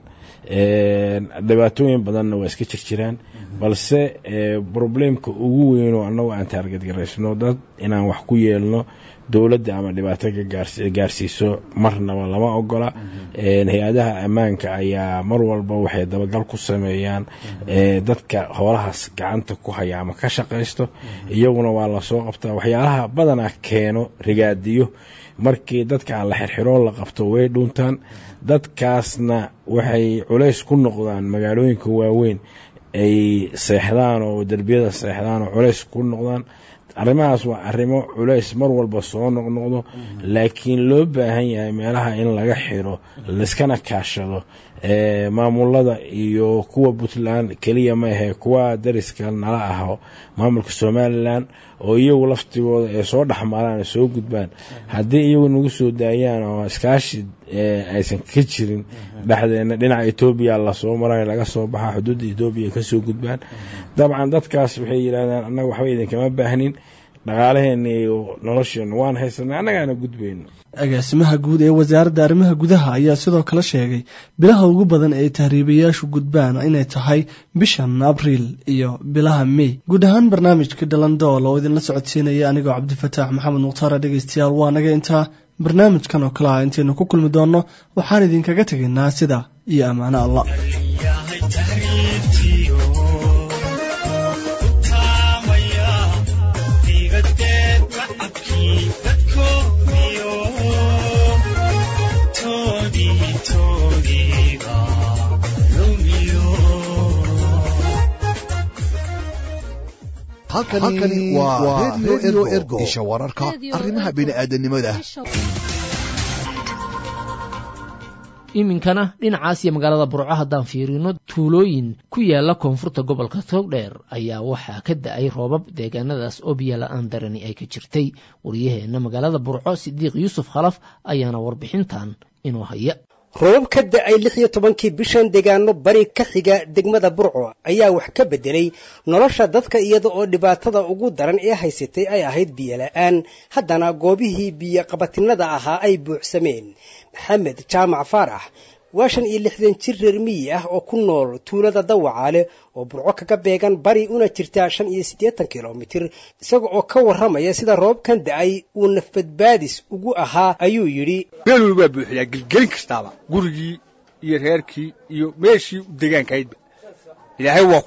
dhibaatooyin badanna waa iska jirjiraan balse probleemka ugu weynoo annagu aan taargadgaraysno dad inaan wax ku yeelno dowladda ama dhibaato ka gaarsiiso marnaba lama ogola hay-adaha ammaanka ayaa mar walba waxay dabagal ku sameeyaan dadka hoolahaas gacanta ku haya ama ka shaqaysto iyaguna waa lasoo qabtaa waxyaalaha badanaa keeno rigaadiyo markii dadka aan la xirxiroon la qabto way dhuuntaan dadkaasna waxay culays ku noqdaan magaalooyinka waaweyn ay seexdaan oo derbiyada seexdaan oo culays ku noqdaan arrimahaas waa arrimo culays mar walba soo noqnoqdo laakiin loo baahan yahay meelaha in laga xiro laiskana kaashado maamulada iyo kuwa puntland keliya ma ahe kuwa dariska nala aho maamulka somalilan oo iyagu laftigooda ay soo dhexmaraan soo gudbaan haddii iyagu nagu soo daayaan oo iskaashi aysan ka jirin dhexdeena dhinaca etoobiya lasoo marayo laga soo baxa xuduudda etoobiya kasoo gudbaan dabcan dadkaas waxay yidhahdaan annaga waxba idinkama baahnin dhaqaalaheena iyo nolosheena waan haysanay annagaana gudbayno agaasimaha guud ee wasaaradda arrimaha gudaha ayaa sidoo kale sheegay bilaha ugu badan ee tahriibayaashu gudbaan inay tahay bishan abriil iyo bilaha mey guud ahaan barnaamijka dhalandool oo idinla socodsiinaya anigoo cabdifataax maxamed mukhtaara dhegeystayaal waa naga intaa barnaamijkan oo kale ah intaynu ku kulmi doonno waxaan idinkaga tegaynaa sida iyo ammaano allah halkani waa redio ergo isha wararka arrimaha bini'aadanimada iminkana dhinacaas iyo magaalada burco haddaan fiirino tuulooyin ku yaala koonfurta gobolka togdheer ayaa waxaa ka da-ay roobab deegaanadaas oo biyo la-aan darani ay ka jirtay waryaheena magaalada burco sidiiq yuusuf khalaf ayaana warbixintan inoo haya roobab ka da-ay lix iyo tobankii bishan deegaano bari ka xiga degmada burco ayaa wax ka bedelay nolosha dadka iyada oo dhibaatada ugu daran ee haysatay ay ahayd biyo la-aan haddana goobihii biyo qabatinada ahaa ay buuxsameen maxamed jaamac faarax waa shan iyo lixdan jir reer miyi ah oo ku nool tuulada dawacaale oo burco kaga beegan bari una jirtaa shan iyo siddeetan kilomitir isaga oo ka warramaya sida roobkan da-ay uu nafbadbaadis ugu ahaa ayuu yidhi meel weli waa buuxdaa gelgelin kastaaba gurigii iyo reerkii iyo meeshii degaankahaydba ilaahay waa ku shuba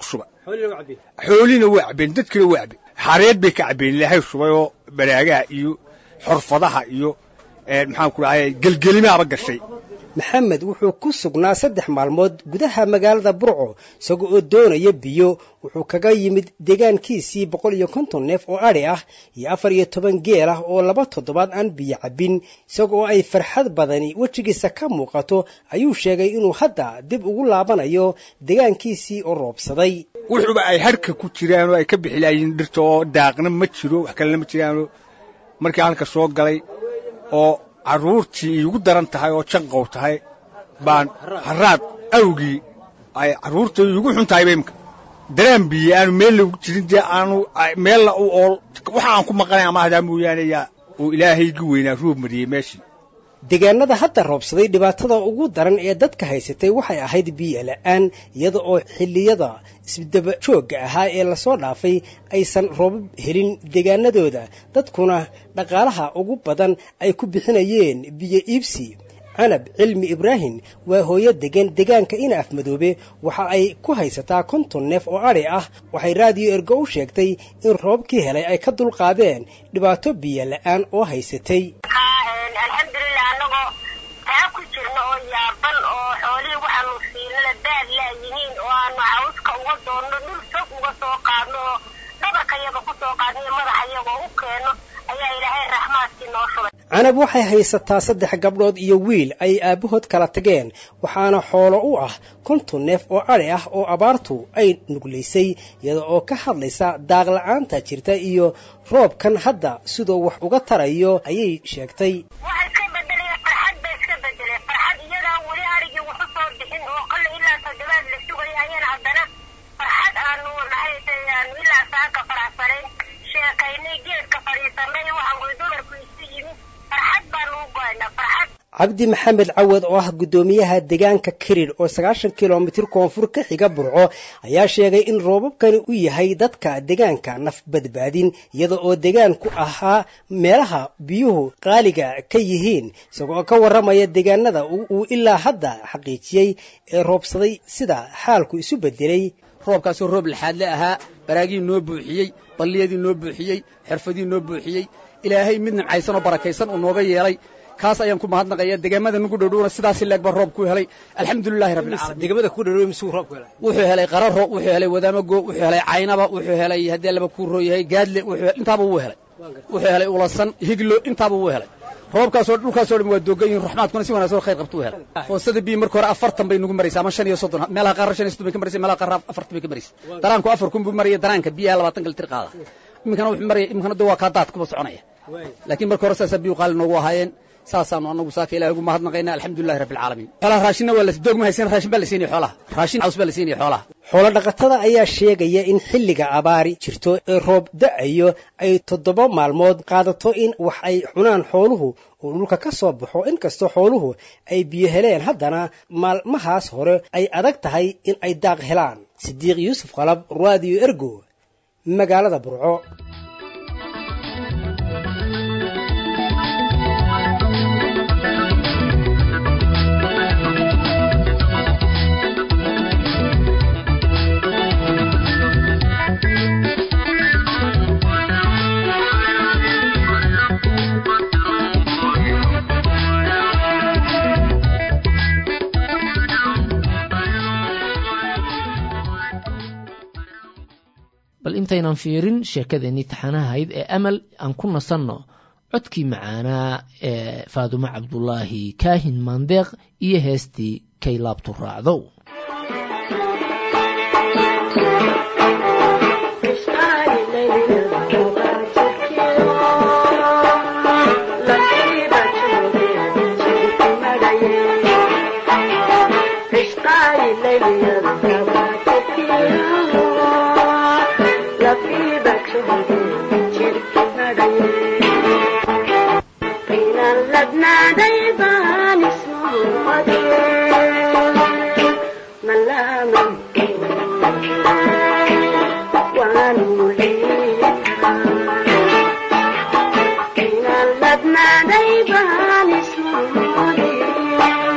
xoolina waa cabeen dadkina waa cabeen xareed bay ka cabeen ilaahay shubay oo baraagaha iyo xorfadaha iyo maxaan ku dhahay gelgelimaaba gashay maxamed wuxuu ku sugnaa saddex maalmood gudaha magaalada burco isaga oo doonaya biyo wuxuu kaga yimid deegaankiisii boqol iyo konton neef oo adhi ah iyo afar iyo toban geel ah oo laba toddobaad aan biyo cabbin isaga oo ay farxad badani wejigiisa ka muuqato ayuu sheegay inuu hadda dib ugu laabanayo deegaankiisii oo roobsaday wuxuuba ay harka ku jiraan oo ay ka bixi laayiin dhirta oo daaqna ma jiro wax kalena ma jiraano markii halka soo galay oo carruurtii iigu daran tahay oo janqow tahay baan haraad awgii ay carruurta iigu xun tahayba imka daraan biye aanu meel lagu jirin dee aanu meella u ool waxa aan ku maqanay ama hadaa mooyaane yaa uu ilaahaygi weynaa roob mariyey meeshii deegaanada hadda roobsaday dhibaatada ugu daran ee dadka haysatay waxay ahayd biyo la'aan iyada oo xilliyada isdaba joogga ahaa ee lasoo dhaafay aysan roobab helin deegaanadooda dadkuna dhaqaalaha ugu badan ay ku bixinayeen biyo iibsi canab cilmi ibraahim waa hooyo degan deegaanka ina afmadoobe waxa ay ku haysataa konton neef oo adhi ah waxay raadiyo ergo u sheegtay in roobkii helay ay ka dulqaadeen dhibaato biyo la'aan oo haysatay taa ku jirna oo yaaban oo xoolihii waxaanu siinana baad laayihiin oo aanu cawska uga doonno dhul fog uga soo qaadno oo dhabarka yaga ku soo qaadno iyo madaxa iyagoo u keenno ayaa ilaahay raxmaadkii noo shubay canab waxay haysataa saddex gabdhood iyo wiil ay aabbahood kala tageen waxaana xoolo u ah konton neef oo adhi ah oo abaartu ay nuglaysay iyada oo ka hadlaysa daaqla'aanta jirta iyo roobkan hadda siduu wax uga tarayo ayay sheegtay cabdi maxamed cawad oo ah guddoomiyaha deegaanka kirir oo sagaashan kilomitir koonfur ka xiga burco ayaa sheegay in roobabkani u yahay dadka deegaanka naf badbaadin iyada oo deegaanku ahaa meelaha biyuhu qaaliga ka yihiin isagoo ka warramaya deegaanada uu ilaa hadda xaqiijiyey ee roobsaday sida xaalku isu bedelay roobkaasoo roob laxaadle ahaa baraagii noo buuxiyey balliyadii noo buuxiyey xirfadii noo buuxiyey ilaahay mid nimcaysan oo barakaysan uu nooga yeelay kaas ayaan ku mahadnaqaya deegaamada nagu dhowdhowna sidaasi leeg baa roob ku helay alxamdulilahi rabbilcaalamiin deegaamada ku dhowdhow misuu roob ku helay wuxuu helay qararo wuxuu helay wadaamago wuxuu helay caynaba wuxuu helay haddii laba kuu roo yahay gaadle wuxuu intaaba wuu helay wuxuu helay ulasan higlo intaaba wuu helay roobkaasoo dhulkaasoo dhan waa doogan yihin raxmaadkuna si wanaagsan khayr qabtuu helay foosada biyo marka hore afartan bay nagu maraysa ama shan iyo soddon meelaha qaar shan iyo soddon bay ka maraysa meelaha qaar afartan bay ka maraysa daraanku afar kun buu maraya daraanka biyaha labaatan kalitir qaada iminkana wuxuu maraya iminkana de waa kaa daad kuba soconaya laakiin marka hore saasaa biyu qaali noogu ahaayeen saasaanu anagu saaka ilahi ugu mahadnaqaynaa alxamdulilahi rabbi alcaalamiin xoolaha raashinna waa doog ma haysan raashin baa la siinaya xoolaha raashin caws baa la siinaya xoolaha xoolo dhaqatada ayaa sheegaya in xilliga abaari jirto ee roob da'ayo ay toddoba maalmood qaadato in wax ay cunaan xooluhu uu dhulka ka soo baxo inkastoo xooluhu ay biyo heleen haddana maalmahaas hore ay adag tahay in ay daaq helaan sidiiq yuusuf qalab raadiyo ergo magaalada burco bal intaynan fiirin sheekadeenii taxanahayd ee amal aan ku nasanno codkii macaanaa ee faadumo cabdulaahi kaahin maandeeq iyo heestii kay laabtu raacdow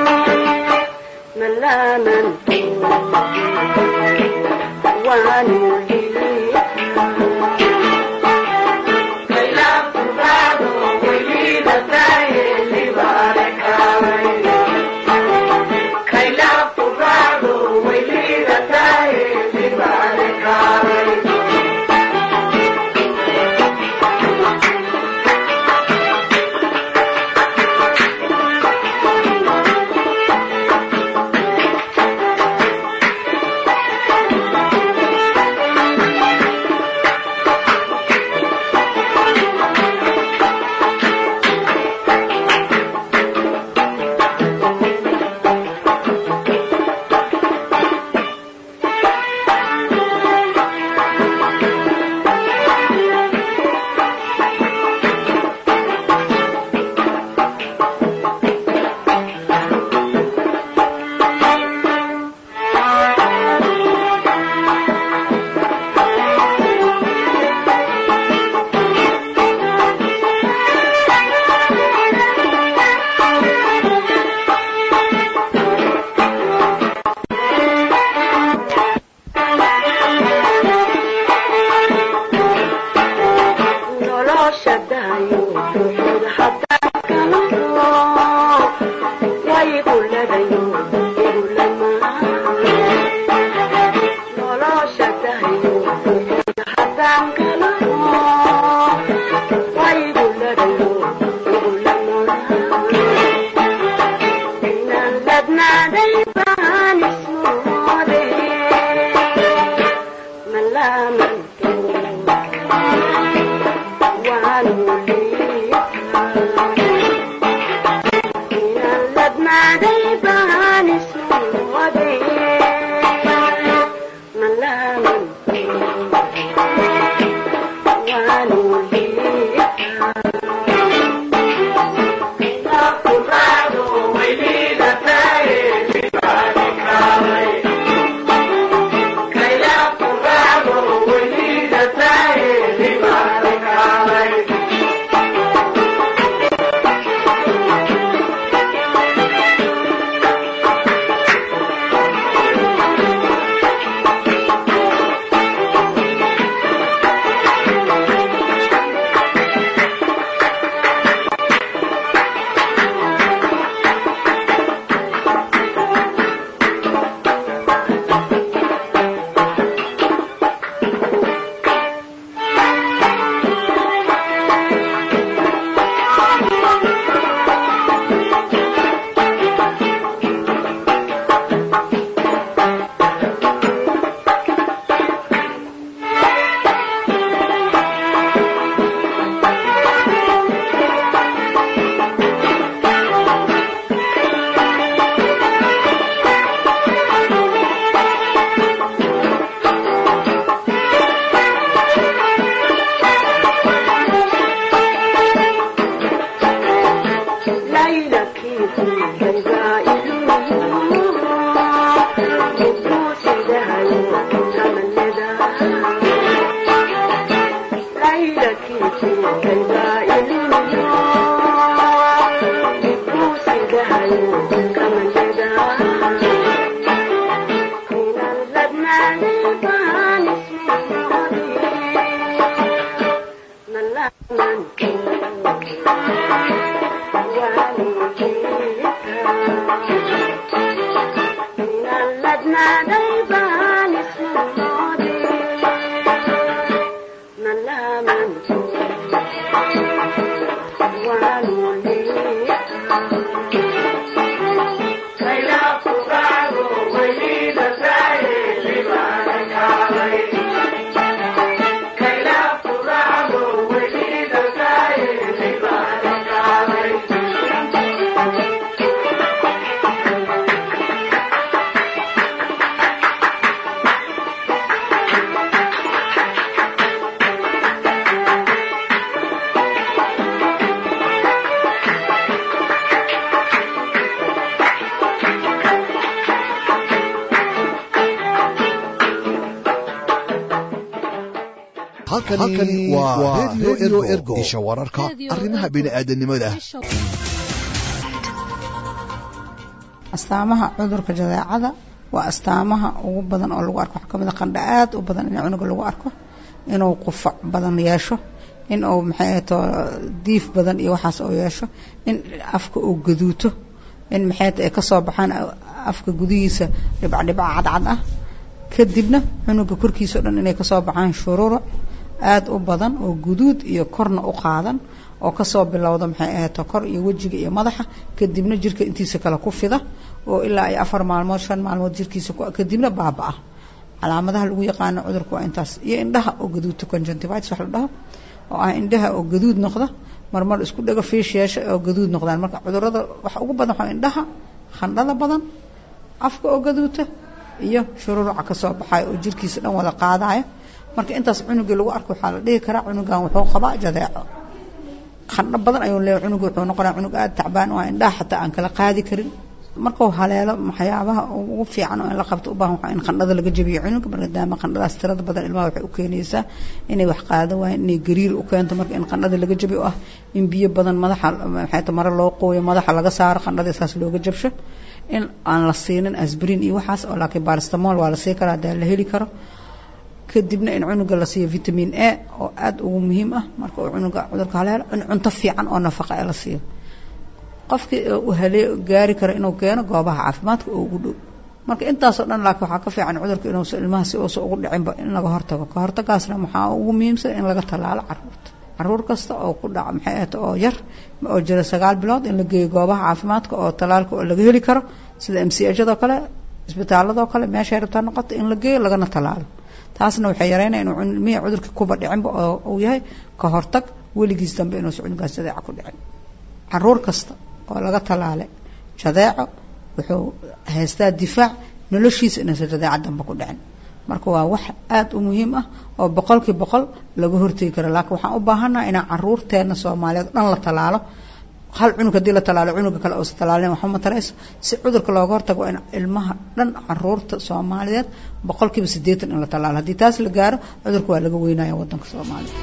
One halkani waa redio ergo isha wararka arrimaha bini'aadanimada astaamaha cudurka jadeecada waa astaamaha ugu badan oo lagu arko waxaa kamid a qandha aad u badan in cunuga lagu arko inuu qufac badan yeesho in uu maxay ahato diif badan iyo waxaas oo yeesho in afka uu gaduuto in maxay ay kasoo baxaan afka gudihiisa dhibcdhibca cadcad ah kadibna cunuga korkiisa o dhan inay kasoo baxaan shururuc aada u badan oo guduud iyo korna u qaadan oo kasoo bilowda maxay ahato kor iyo wejiga iyo madaxa kadibna jirka intiisa kale ku fida oo ilaa ay afar maalmood shan maalmood jirkiisa kadibna baaba-a calaamadaha lagu yaqaano cudurka waa intaas iyo indhaha oo gaduudta conjunctivitis wax la dhaho oo ah indhaha oo gaduud noqda marmar isku dhago fiish yeesha oo gaduud noqdaan marka cudurada waxa ugu badan waxaa indhaha khandhada badan afka oo gaduuta iyo shururuca kasoo baxayo oo jirkiisa dhan wada qaadayo marka intaas cunugii lagu arko waxaa la dhihi karaa cunugan wuxuu qabaa jadeeco qandho badan ayuu leeyahay cunugu wuxuu noqonaya cunug aada tacbaan oo indhaha xataa aan kala qaadi karin markuu haleelo waxyaabaha ugu fiican oo in la qabto u baahan waxaa in qandhada laga jabiyo cunuga maadaama qandhadaas tirada badan ilmaha waxay u keenaysaa inay wax qaada waayeen inay gariir u keento marka in qandhada laga jabiyo oo ah in biyo badan madaxa maxay ta mare loo qooyo madaxa laga saaro qandhada saas looga jabsho in aan la siinin asbrin iyo waxaas oo laakiin baristamol waa la sii karaa hadaa la heli karo kadibna in cunuga la siiyo vitamin a oo aada ugu muhiim ah marka uu cunuga cudurka haleelo in cunto fiican oo nafaqa ee la siiyo qofkii u halee gaari karo inuu keeno goobaha caafimaadka oo ugu dhow marka intaasoo dhan laakiin waxaa ka fiican cudurka inuusa ilmaha si uusa ugu dhicinba in laga hortago ka hortagaasna waxaa ugu muhiimsan in laga tallaalo caruurta caruur kasta oo ku dhaca maxay ahata oo yar oo jira sagaal bilood in la geeyo goobaha caafimaadka oo tallaalka oo laga heli karo sida m c hado kale isbitaaladoo kale meeshay rabtaa noqota in la geeyo lagana tallaalo taasna waxay yareynaya inuu ilmihii cudurka kuba dhicinba oo uu yahay ka hortag weligiis dambe inuusa cunugaas jadeeca ku dhicin caruur kasta oo laga tallaalay jadeeco wuxuu haystaa difaac noloshiisa inuusa jadeeca dambe ku dhicin marka waa wax aada u muhiim ah oo boqolkii boqol laga hortegi karo laakiin waxaan u baahannaha inaan caruurteena soomaaliyeed dhan la tallaalo hal cunug haddii la tallaalo cunuga kale uusa tallaalin waxba matarayso si cudurka looga hortago in ilmaha dhan caruurta soomaaliyeed boqolkiiba siddeetan in la tallaalo haddii taas la gaaro cudurka waa laga weynaya waddanka soomaaliya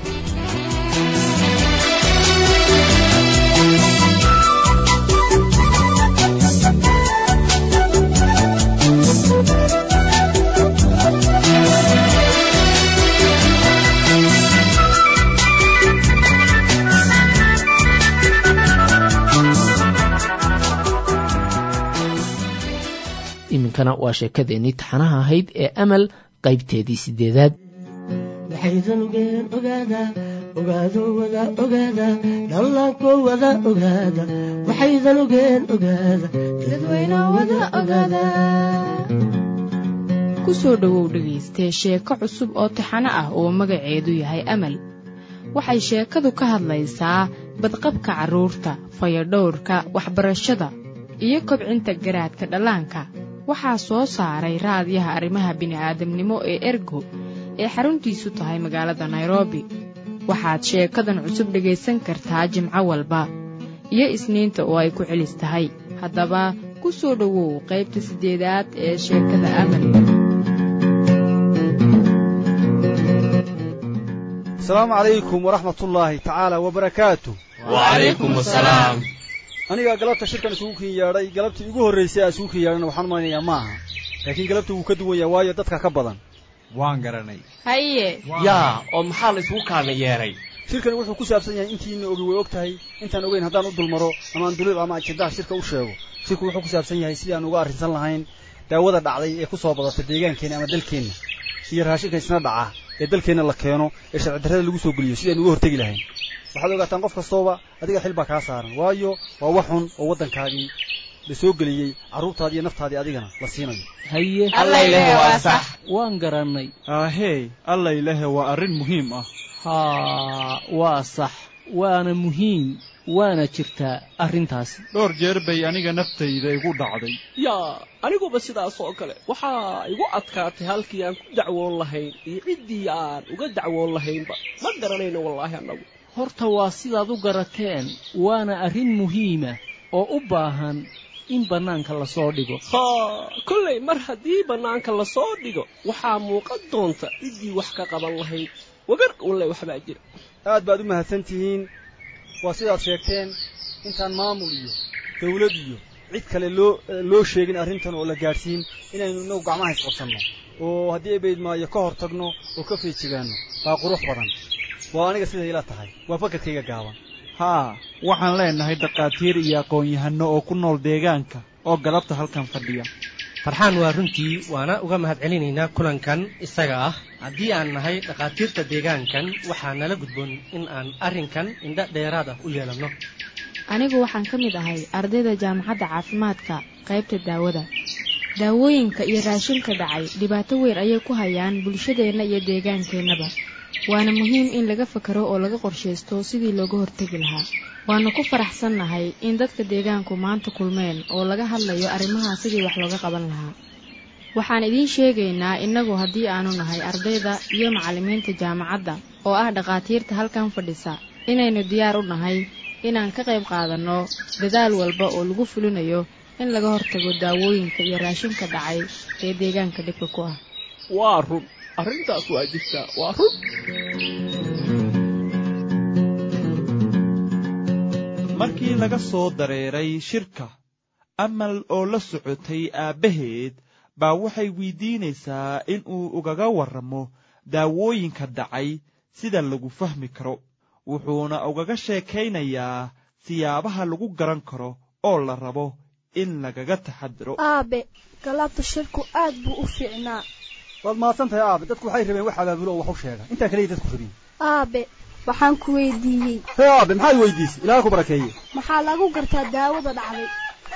iminkana waa sheekadeennii taxanaha ahayd ee amal qaybteedii sideedaad waxaydan ogeen ogaada ogaado wada ogaada dhallaanko wada ogaada waxaydan ogeen ogaada dadweyno wada ogaada ku soo dhowow dhegaystee sheeko cusub oo taxano ah oo magaceedu yahay amal waxay sheekadu ka hadlaysaa badqabka carruurta fayadhowrka waxbarashada iyo kobcinta garaadka dhallaanka waxaa soo saaray raadiyaha arrimaha bini'aadamnimo ee ergo ee xaruntiisu tahay magaalada nairobi waxaad sheekadan cusub dhegaysan kartaa jimco walba iyo isniinta oo ay ku celis tahay haddaba ku soo dhowow qaybta siddeedaad ee sheekada amal asalaamu calaykum waraxmatullaahi tacaala wabarakaatu wacalaykum asalaam aniga galabta shirkan isugu kin yeedhay galabtii ugu horraysay aan isugu kin yeedhana waxaan malaynayaa maaha laakiin galabta wuu ka duwan yahay waayo dadka ka badan waan garanay haye yaa oo maxaa la isugu kaana yeedhay shirkani wuxuu ku saabsan yahay intiina ogi way og tahay intaan ogeyn haddaan u dulmaro ama aan duliil ama ajendaha shirka u sheego shirku wuxuu ku saabsan yahay sidii aan uga arrinsan lahayn daawada dhacday ee ku soo badatay deegaankeenna ama dalkeenna iyo raashinka isna dhaca ee dalkeenna la keeno ee sharci darrada lagu soo geliyo sidaynu uga hortegi lahayn waxaad ogaataan qof kastooba adiga xil baa kaa saaran waayo waa wax xun oo waddankaagii la soo geliyey carruurtaadii iyo naftaadii adigana la siinayo haye Allayleh waa sax. waan garannay aahey allaylehe waa arrin muhiim ah haa waa sax waana muhiim waana jirtaa arrintaasi dhowr jeer bay aniga naftayda igu dhacday yaa aniguba sidaas oo kale waxaa igu adkaatay halkii aan ku dacwoon lahayn iyo ciddii aan uga dacwoon lahaynba ma garanayno wallaahi annagu horta waa sidaad u garateen waana arrin muhiima oo u baahan in bannaanka lasoo dhigo haa kollay mar haddii bannaanka lasoo dhigo waxaa muuqan doonta ciddii wax ka qaban lahayd wagar walle waxbaa jira aad baad u mahadsan tihiin waa sidaad sheegteen intaan maamul iyo dawlad iyo cid kale loo loo sheegin arrintan oo la gaadhsiin inaynu inagu gacmaha isqabsanno oo haddii ay baydmaayo ka hor tagno oo ka feejigaanno baa qurux badan waa aniga siday ila tahay waa fakarkayga gaaban haa waxaan leenahay dhakhaatiir iyo aqoon-yahanno oo ku nool deegaanka oo galabta halkan fadhiya farxaan waa runtii waana uga mahadcelinaynaa kulankan isaga ah haddii aan nahay dhakhaatiirta deegaankan waxaa nala gudboon in aan arrinkan indho dheeraad ah u yeelanno anigu waxaan ka mid ahay ardayda jaamacadda caafimaadka qaybta daawada daawooyinka iyo raashinka dhacay dhibaato weyn ayay ku hayaan bulshadeenna iyo deegaankeennaba waana muhiim in laga fakaro oo laga qorshaysto sidii looga hortegi lahaa waanu ku faraxsannahay in dadka deegaanku maanta kulmeen oo laga hadlayo arrimaha sidii wax looga qaban lahaa waxaan idiin sheegaynaa innagu haddii aanu nahay ardayda iyo macallimiinta jaamacadda oo ah dhakhaatiirta halkan fadhisa inaynu diyaar u nahay inaan ka qayb qaadanno dadaal walba oo lagu fulinayo in laga hortago daawooyinka iyo raashinka dhacay ee deegaanka dhibka ku ah waa run arrintaas waa jirtaa waa run markii laga soo dareeray shirka amal oo la socotay aabbaheed baa waxay weydiinaysaa in uu ugaga warramo daawooyinka dhacay sida lagu fahmi karo wuxuuna ugaga sheekaynayaa siyaabaha lagu garan karo oo la rabo in lagaga taxadiro aabe galabta shirku aad buu u fiicnaa waad mahadsan tahay aabe dadku waxay rabeen wax abaabulo oo wax u sheega intaa kaliya dadku rabin aabe waxaan ku weydiiyey hee aabe maxaad weydiisay ilaaha ku barakeeye maxaa lagu gartaa daawada dhacday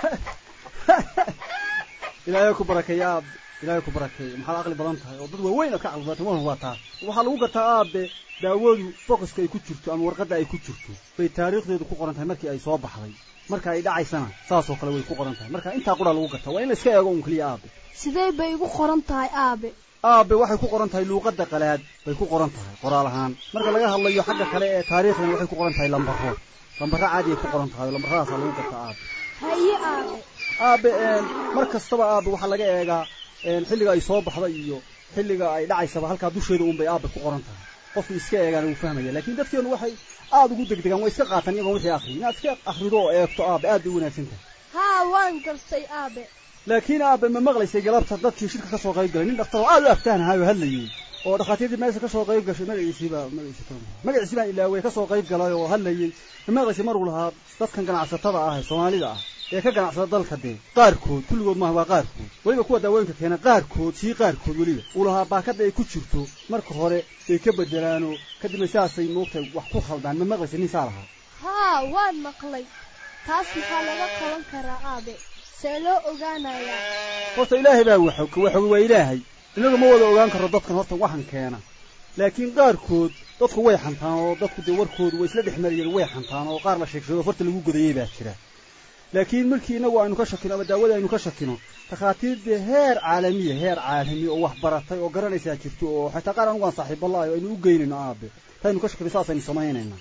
ilaahay ku barakeeye aabe ilaahay ku barakeeye maxaad aqli badan tahay oo dad waaweyn oo ka caqli badan waa waa taa waxaa lagu gartaa aabe daawadu bokoska ay ku jirto ama warqadda ay ku jirto bay taariikhdeedu ku qoran tahay markii ay soo baxday marka ay dhacaysana saasoo kale way ku qoran tahay marka intaa qura lagu gartaa waa in la iska eego un keliya aabe sidee bay igu qoran tahay aabe aabe waxay ku qoran tahay luuqadda qalaad bay ku qoran tahay qoraal ahaan marka laga hadlayo xagga kale ee taariikhdana waxay ku qoran tahay lambaro lambaro caadi ay ku qoran tahay oo lambaradaasaa lagu gartaa aabe haye aabe aabe mar kastaba aabe waxaa laga eegaa xilliga ay soo baxday iyo xilliga ay dhacaysaba halkaa dusheeda un bay aabe ku qoran tahay qofkii iska eegaana wuu fahmaya laakiin dadkeenu waxay aada ugu degdegaan way iska qaataan iyagoon wixii akhriy inaad iska akhrido oo eegto aabe aad bay u wanaagsan tahay haa waan gartay aabe laakiin aabe ma maqlaysay galabta dadkii shirka ka soo qayb galay nin dhakhtar oo aad u aftaanahayo hadlayey oo dhakhaatiirtii meesha ka soo qayb gashay magaciisiibaa magaciisi magaciisi baan ilaawey ka soo qayb galay oo hadlayey ma maqlaysay maruu lahaa dadkan ganacsatada ah ee soomaalida ah ee ka ganacsada dalka dee qaarkood kulligood maaha waa qaarkood weliba kuwa daawooyinka keena qaarkood sii qaarkood weliba uu lahaa baakadda ay ku jirto marka hore ay ka bedelaanoo kadibna sidaasay moogtahay wax ku khaldaan ma maqlaysay nin saa lahaa haa waan maqlay taas maxaa laga qaban karaa aabe see loo ogaanayaa horta ilaahay baa waxog waxog waa ilaahay inagu ma wada ogaan karo dadkan horta waxan keena laakiin qaarkood dadku way xantaan oo dadku dee warkoodu way isla dhex mariyeen way xantaan oo qaar la sheegsado farta lagu godayey baa jira laakiin markii inagu aynu ka shakino ama daawada aynu ka shakino takhaatiir dee heer caalamiya heer caalami oo wax baratay oo garanaysaa jirto oo xataa qaar anugu aan saaxiibalaayo aynu u geynayno aabe taynu ka shakino saasaynu samaynaynaa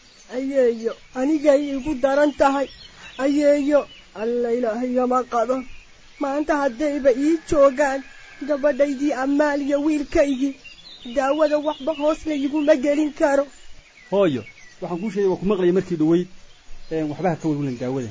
ayeeyo anigay igu daran tahay ayeeyo alla ilaahayama qado maanta haddayba ii joogaan gabadhaydii ammaal iyo wiilkaygii daawada waxba hoos layguma gelin karo hooyo waxaan kuu sheegay waa ku maqlaya markii dhaweyd waxbaha ka welwelan daawada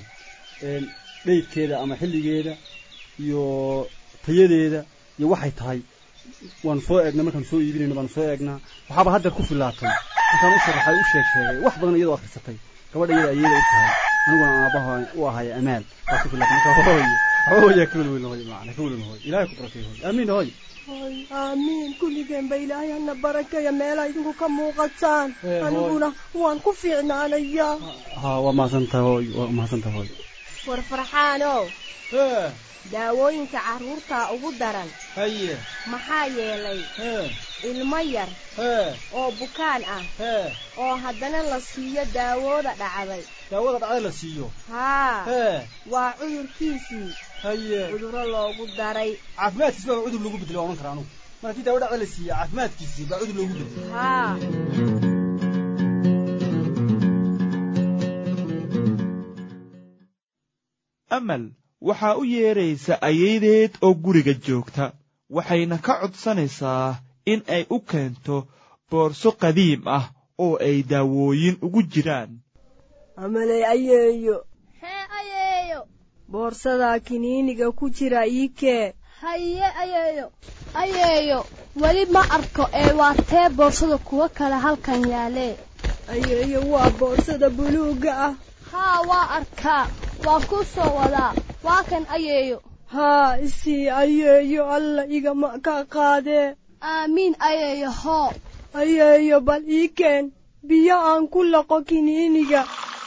dheydkeeda ama xilligeeda iyo tayadeeda iyo waxay tahay waanu soo eegnaa markaanu soo iibinayno baanu soo eegnaa waxaaba haddeer ku filaatay markaan u sharaxay u sheeg sheegay wax badan iyadoo akhrisatay gabadha iyada ayada u tahay aniguna aabaha u ahay amaal baa ku filaatay marka hooyo hooya ka welwelin hooy macna ka welwelin hooy ilaahay ku barakeeyo hooy aamiin hooy hooy aamiin kulligeenba ilaahay hana barakeeya meelaa idinku ka muuqataan Eh, hooy. aniguna waan ku fiicnaanayaa ha waa mahadsantahay hooy waa mahadsantahay hooy war farxaanow hee daawooyinka carruurtaa ugu daran haye maxaa yeelay hee ilmo yar hee oo bukaan ah hee oo haddana la siiyo daawooda dhacday daawada dhacda la siiyo haa hee waa cudurkiisii haye cudurro loogu daray caafimaadkiisi baa cudur loogu bedelo odhan kara anugu mar haddii daawo dhacda la siiya caafimaadkiisii baa cudur loogu bedelo haa amal waxaa u yeedraysa ayaydeed oo guriga joogta waxayna ka codsanaysaa in ay u keento boorso qadiim ah oo ay daawooyin ugu jiraan amaley ayeeyo hee ayeeyo boorsadaa kiniiniga ku jira ii kee haye ayeeyo ayeeyo weli ma arko ee waa tee boorsada kuwo kale halkan yaalee ayeeyo waa boorsada buluugga ah haa waa arkaa waa ku soo wadaa waa kan ayeeyo haa isii ayeeyo alla igama ka qaadee aamiin ayeeyo hoo ayeeyo bal ii keen biyo aan ku laqo kiniiniga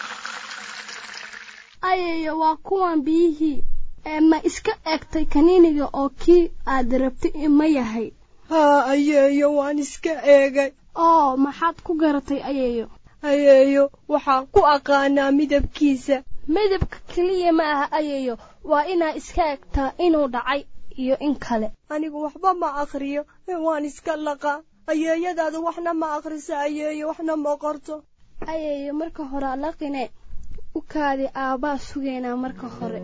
ayeeyo waa kuwan biyihii ee ma iska egtay kaniiniga oo kii aad rabtay ima yahay haa ayeeyo waan iska eegay oo maxaad ku garatay ayeeyo ayeeyo waxaan ku aqaanaa midabkiisa midabka keliya ma aha ayeeyo waa inaa iska egtaa inuu dhacay iyo in kale anigu waxba ma akhriyo ee waan iska laqaa ayeeyadaadu waxna ma akhrisa ayeeyo waxna ma qorto ayeeyo marka hore laqine u kaadi aabbaa sugaynaa marka hore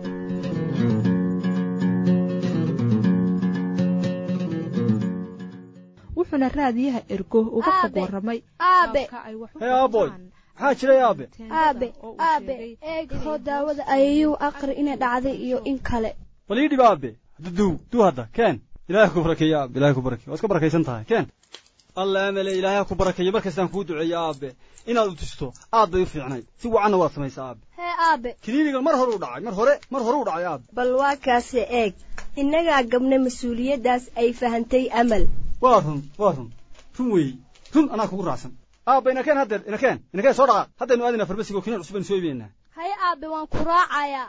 wuxuuna raadiyaha ergo uga fog warramay aabe hee aaboy maxaa jiray aabe aabe aabe eeg hoo daawada ayayuu aqri inay dhacday iyo in kale bal ii dhib aabe duduw duu hadda keen ilaahay ku barakeeyo aabe ilaahay ku barakeeyo waa iska barakaysan tahay keen alla amale ilaahay ha ku barakeeyo markastaan kuu duceeyo aabe inaad u tusto aad bay u fiicnayd si wacanna waad samaysaa aabe hee aabe kiniinigan mar hore u dhacay mar hore mar hore u dhacay aabe bal waa kaase eeg innagaa gabna mas-uuliyaddaas ay fahantay amal waa run waa run run weeye run anaa kugu raacsan aabe inakeen haddeer inakeen inakeen soo dhaqaaq haddaynu aadinaa farmasiga oo kiniin cusub aynu soo iibinaynaa haye aabe waan ku raacayaa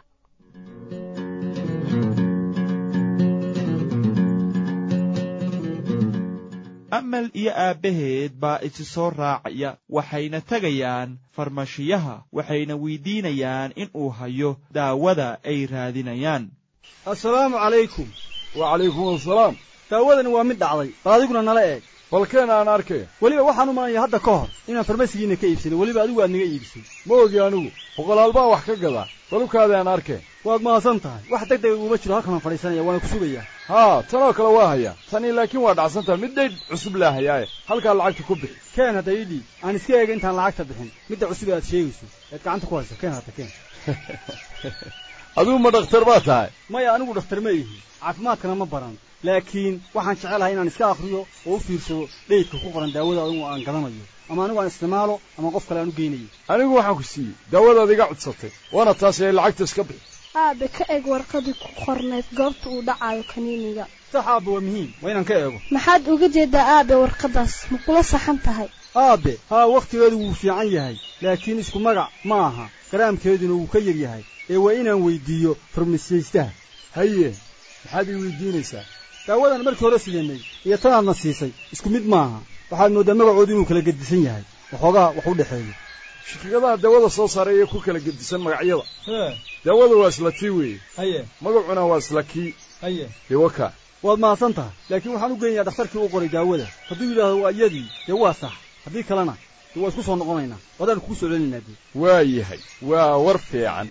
amal iyo aabbaheed baa isi soo raacaya waxayna tegayaan farmashiyaha waxayna weydiinayaan in uu hayo daawada ay raadinayaan assalaamu calaykum wacalaykum assalaam daawadani waa mid dhacday bal adiguna nala eeg balkeen aan arkay weliba waxaan u malanaya hadda ka hor inaan farmasigiina ka iibsanay weliba adigu aad naga iibisay ma ogi anigu boqolaal baa wax ka gadaa balukaada aan arkeen waad mahadsan tahay wax deg dega uguma jiro halkanaan fadhiisanaya waana ku sugayaa haa tanoo kale waa hayaa tanii laakiin waa dhacsantaha mid dhaydh cusub laa hayaaye halkaa lacagta ku bixi keen hadda ii dhiib aan iska eega intaan lacagta bixin midda cusub ee aad sheegayso eed gacanta ku hayso keen hadda keen adigu ma dhakhtar baa tahay maya anigu dhakhtar ma ihi caafimaadkana ma baran laakiin waxaan jecelahay inaan iska akhriyo oo u fiirsado dheydka ku qoran daawada adigu aan gadanayo ama anigu aan isticmaalo ama qof kale aan u geynayo anigu waxaan ku siiyey daawadaad iga codsatay waana taas ee lacagta iska bixi aabe ka eeg warqadii ku qornayd goobta uu dhacayo kaniiniga sax aabe waa muhiim waa inaan ka eego maxaad uga jeedaa aabe warqadaas ma kula saxan tahay aabe haa wakhtigeedu wuu fiican yahay laakiin isku magac ma aha garaamkeeduna wuu ka yar yahay ee waa inaan weyddiiyo farmasiyaystaha haye maxaad ii weydiinaysaa daawadan markii hore sideennay iyo tanaadna siisay isku mid maaha waxaad mooddaa magacoodu inuu kala gedisan yahay waxoogaa wax u dhexeeyo shirkadaha daawada soo saaray ee ku kala gedisan magacyada hee daawada waa isla tii weeye haye magacuna waa isla kii haye dewaka waad mahadsan tahay laakiin waxaan u geynayaa dhakhtarkii u qoray daawada hadduu yidhaahdo waa iyadii dee waa sax haddii kalena dee waa isku soo noqonaynaa wadaan kugu soo celinaynaa dee waa yahay waa war fiican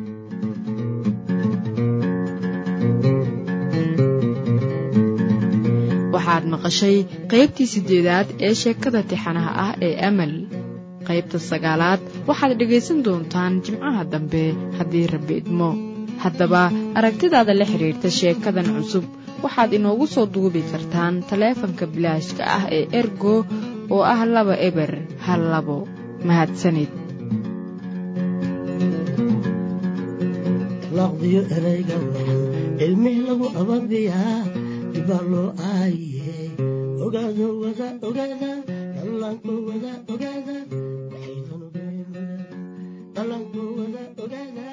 waxaad maqashay qaybtii siddeedaad ee sheekada tixanaha ah ee amal qaybta sagaalaad waxaad dhegaysan doontaan jimcaha dambe haddii rabbi idmo haddaba aragtidaada la xidhiirta sheekadan cusub waxaad inoogu soo duubi kartaan taleefanka bilaashka ah ee ergo oo ah laba eber hal labo mahadsanid laqdiyo erayga waxan ilmih lagu ababiyaa dibaa loo aaye ogaado wada ogaada dhallaanko wada ogaada waxaydan ogeen dhallaanko wada ogaada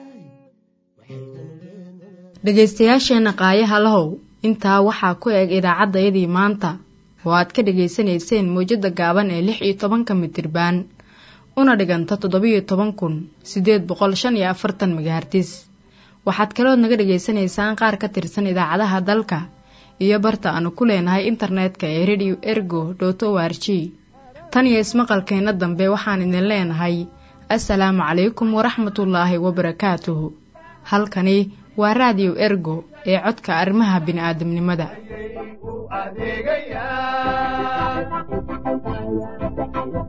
dhegaystayaasheenna qaayaha lahow intaa waxaa ku eg idaacaddayadii maanta oo aad ka dhegaysanayseen mawjadda gaaban ee lix iyo tobanka mitirbaan una dhiganta toddobiyo toban kun siddeed boqol shan iyo afartan megahartis waxaad kalood naga dhegaysanaysaan qaar ka tirsan idaacadaha dalka iyo barta aanu ku leenahay internetka ee radio ergo dot o r g tan iyo ismaqalkeenna dambe waxaan idin leenahay assalaamu calaykum waraxmatullaahi wabarakaatuhu halkani waa raadiyo ergo ee codka arrimaha bini'aadamnimada adeegayaan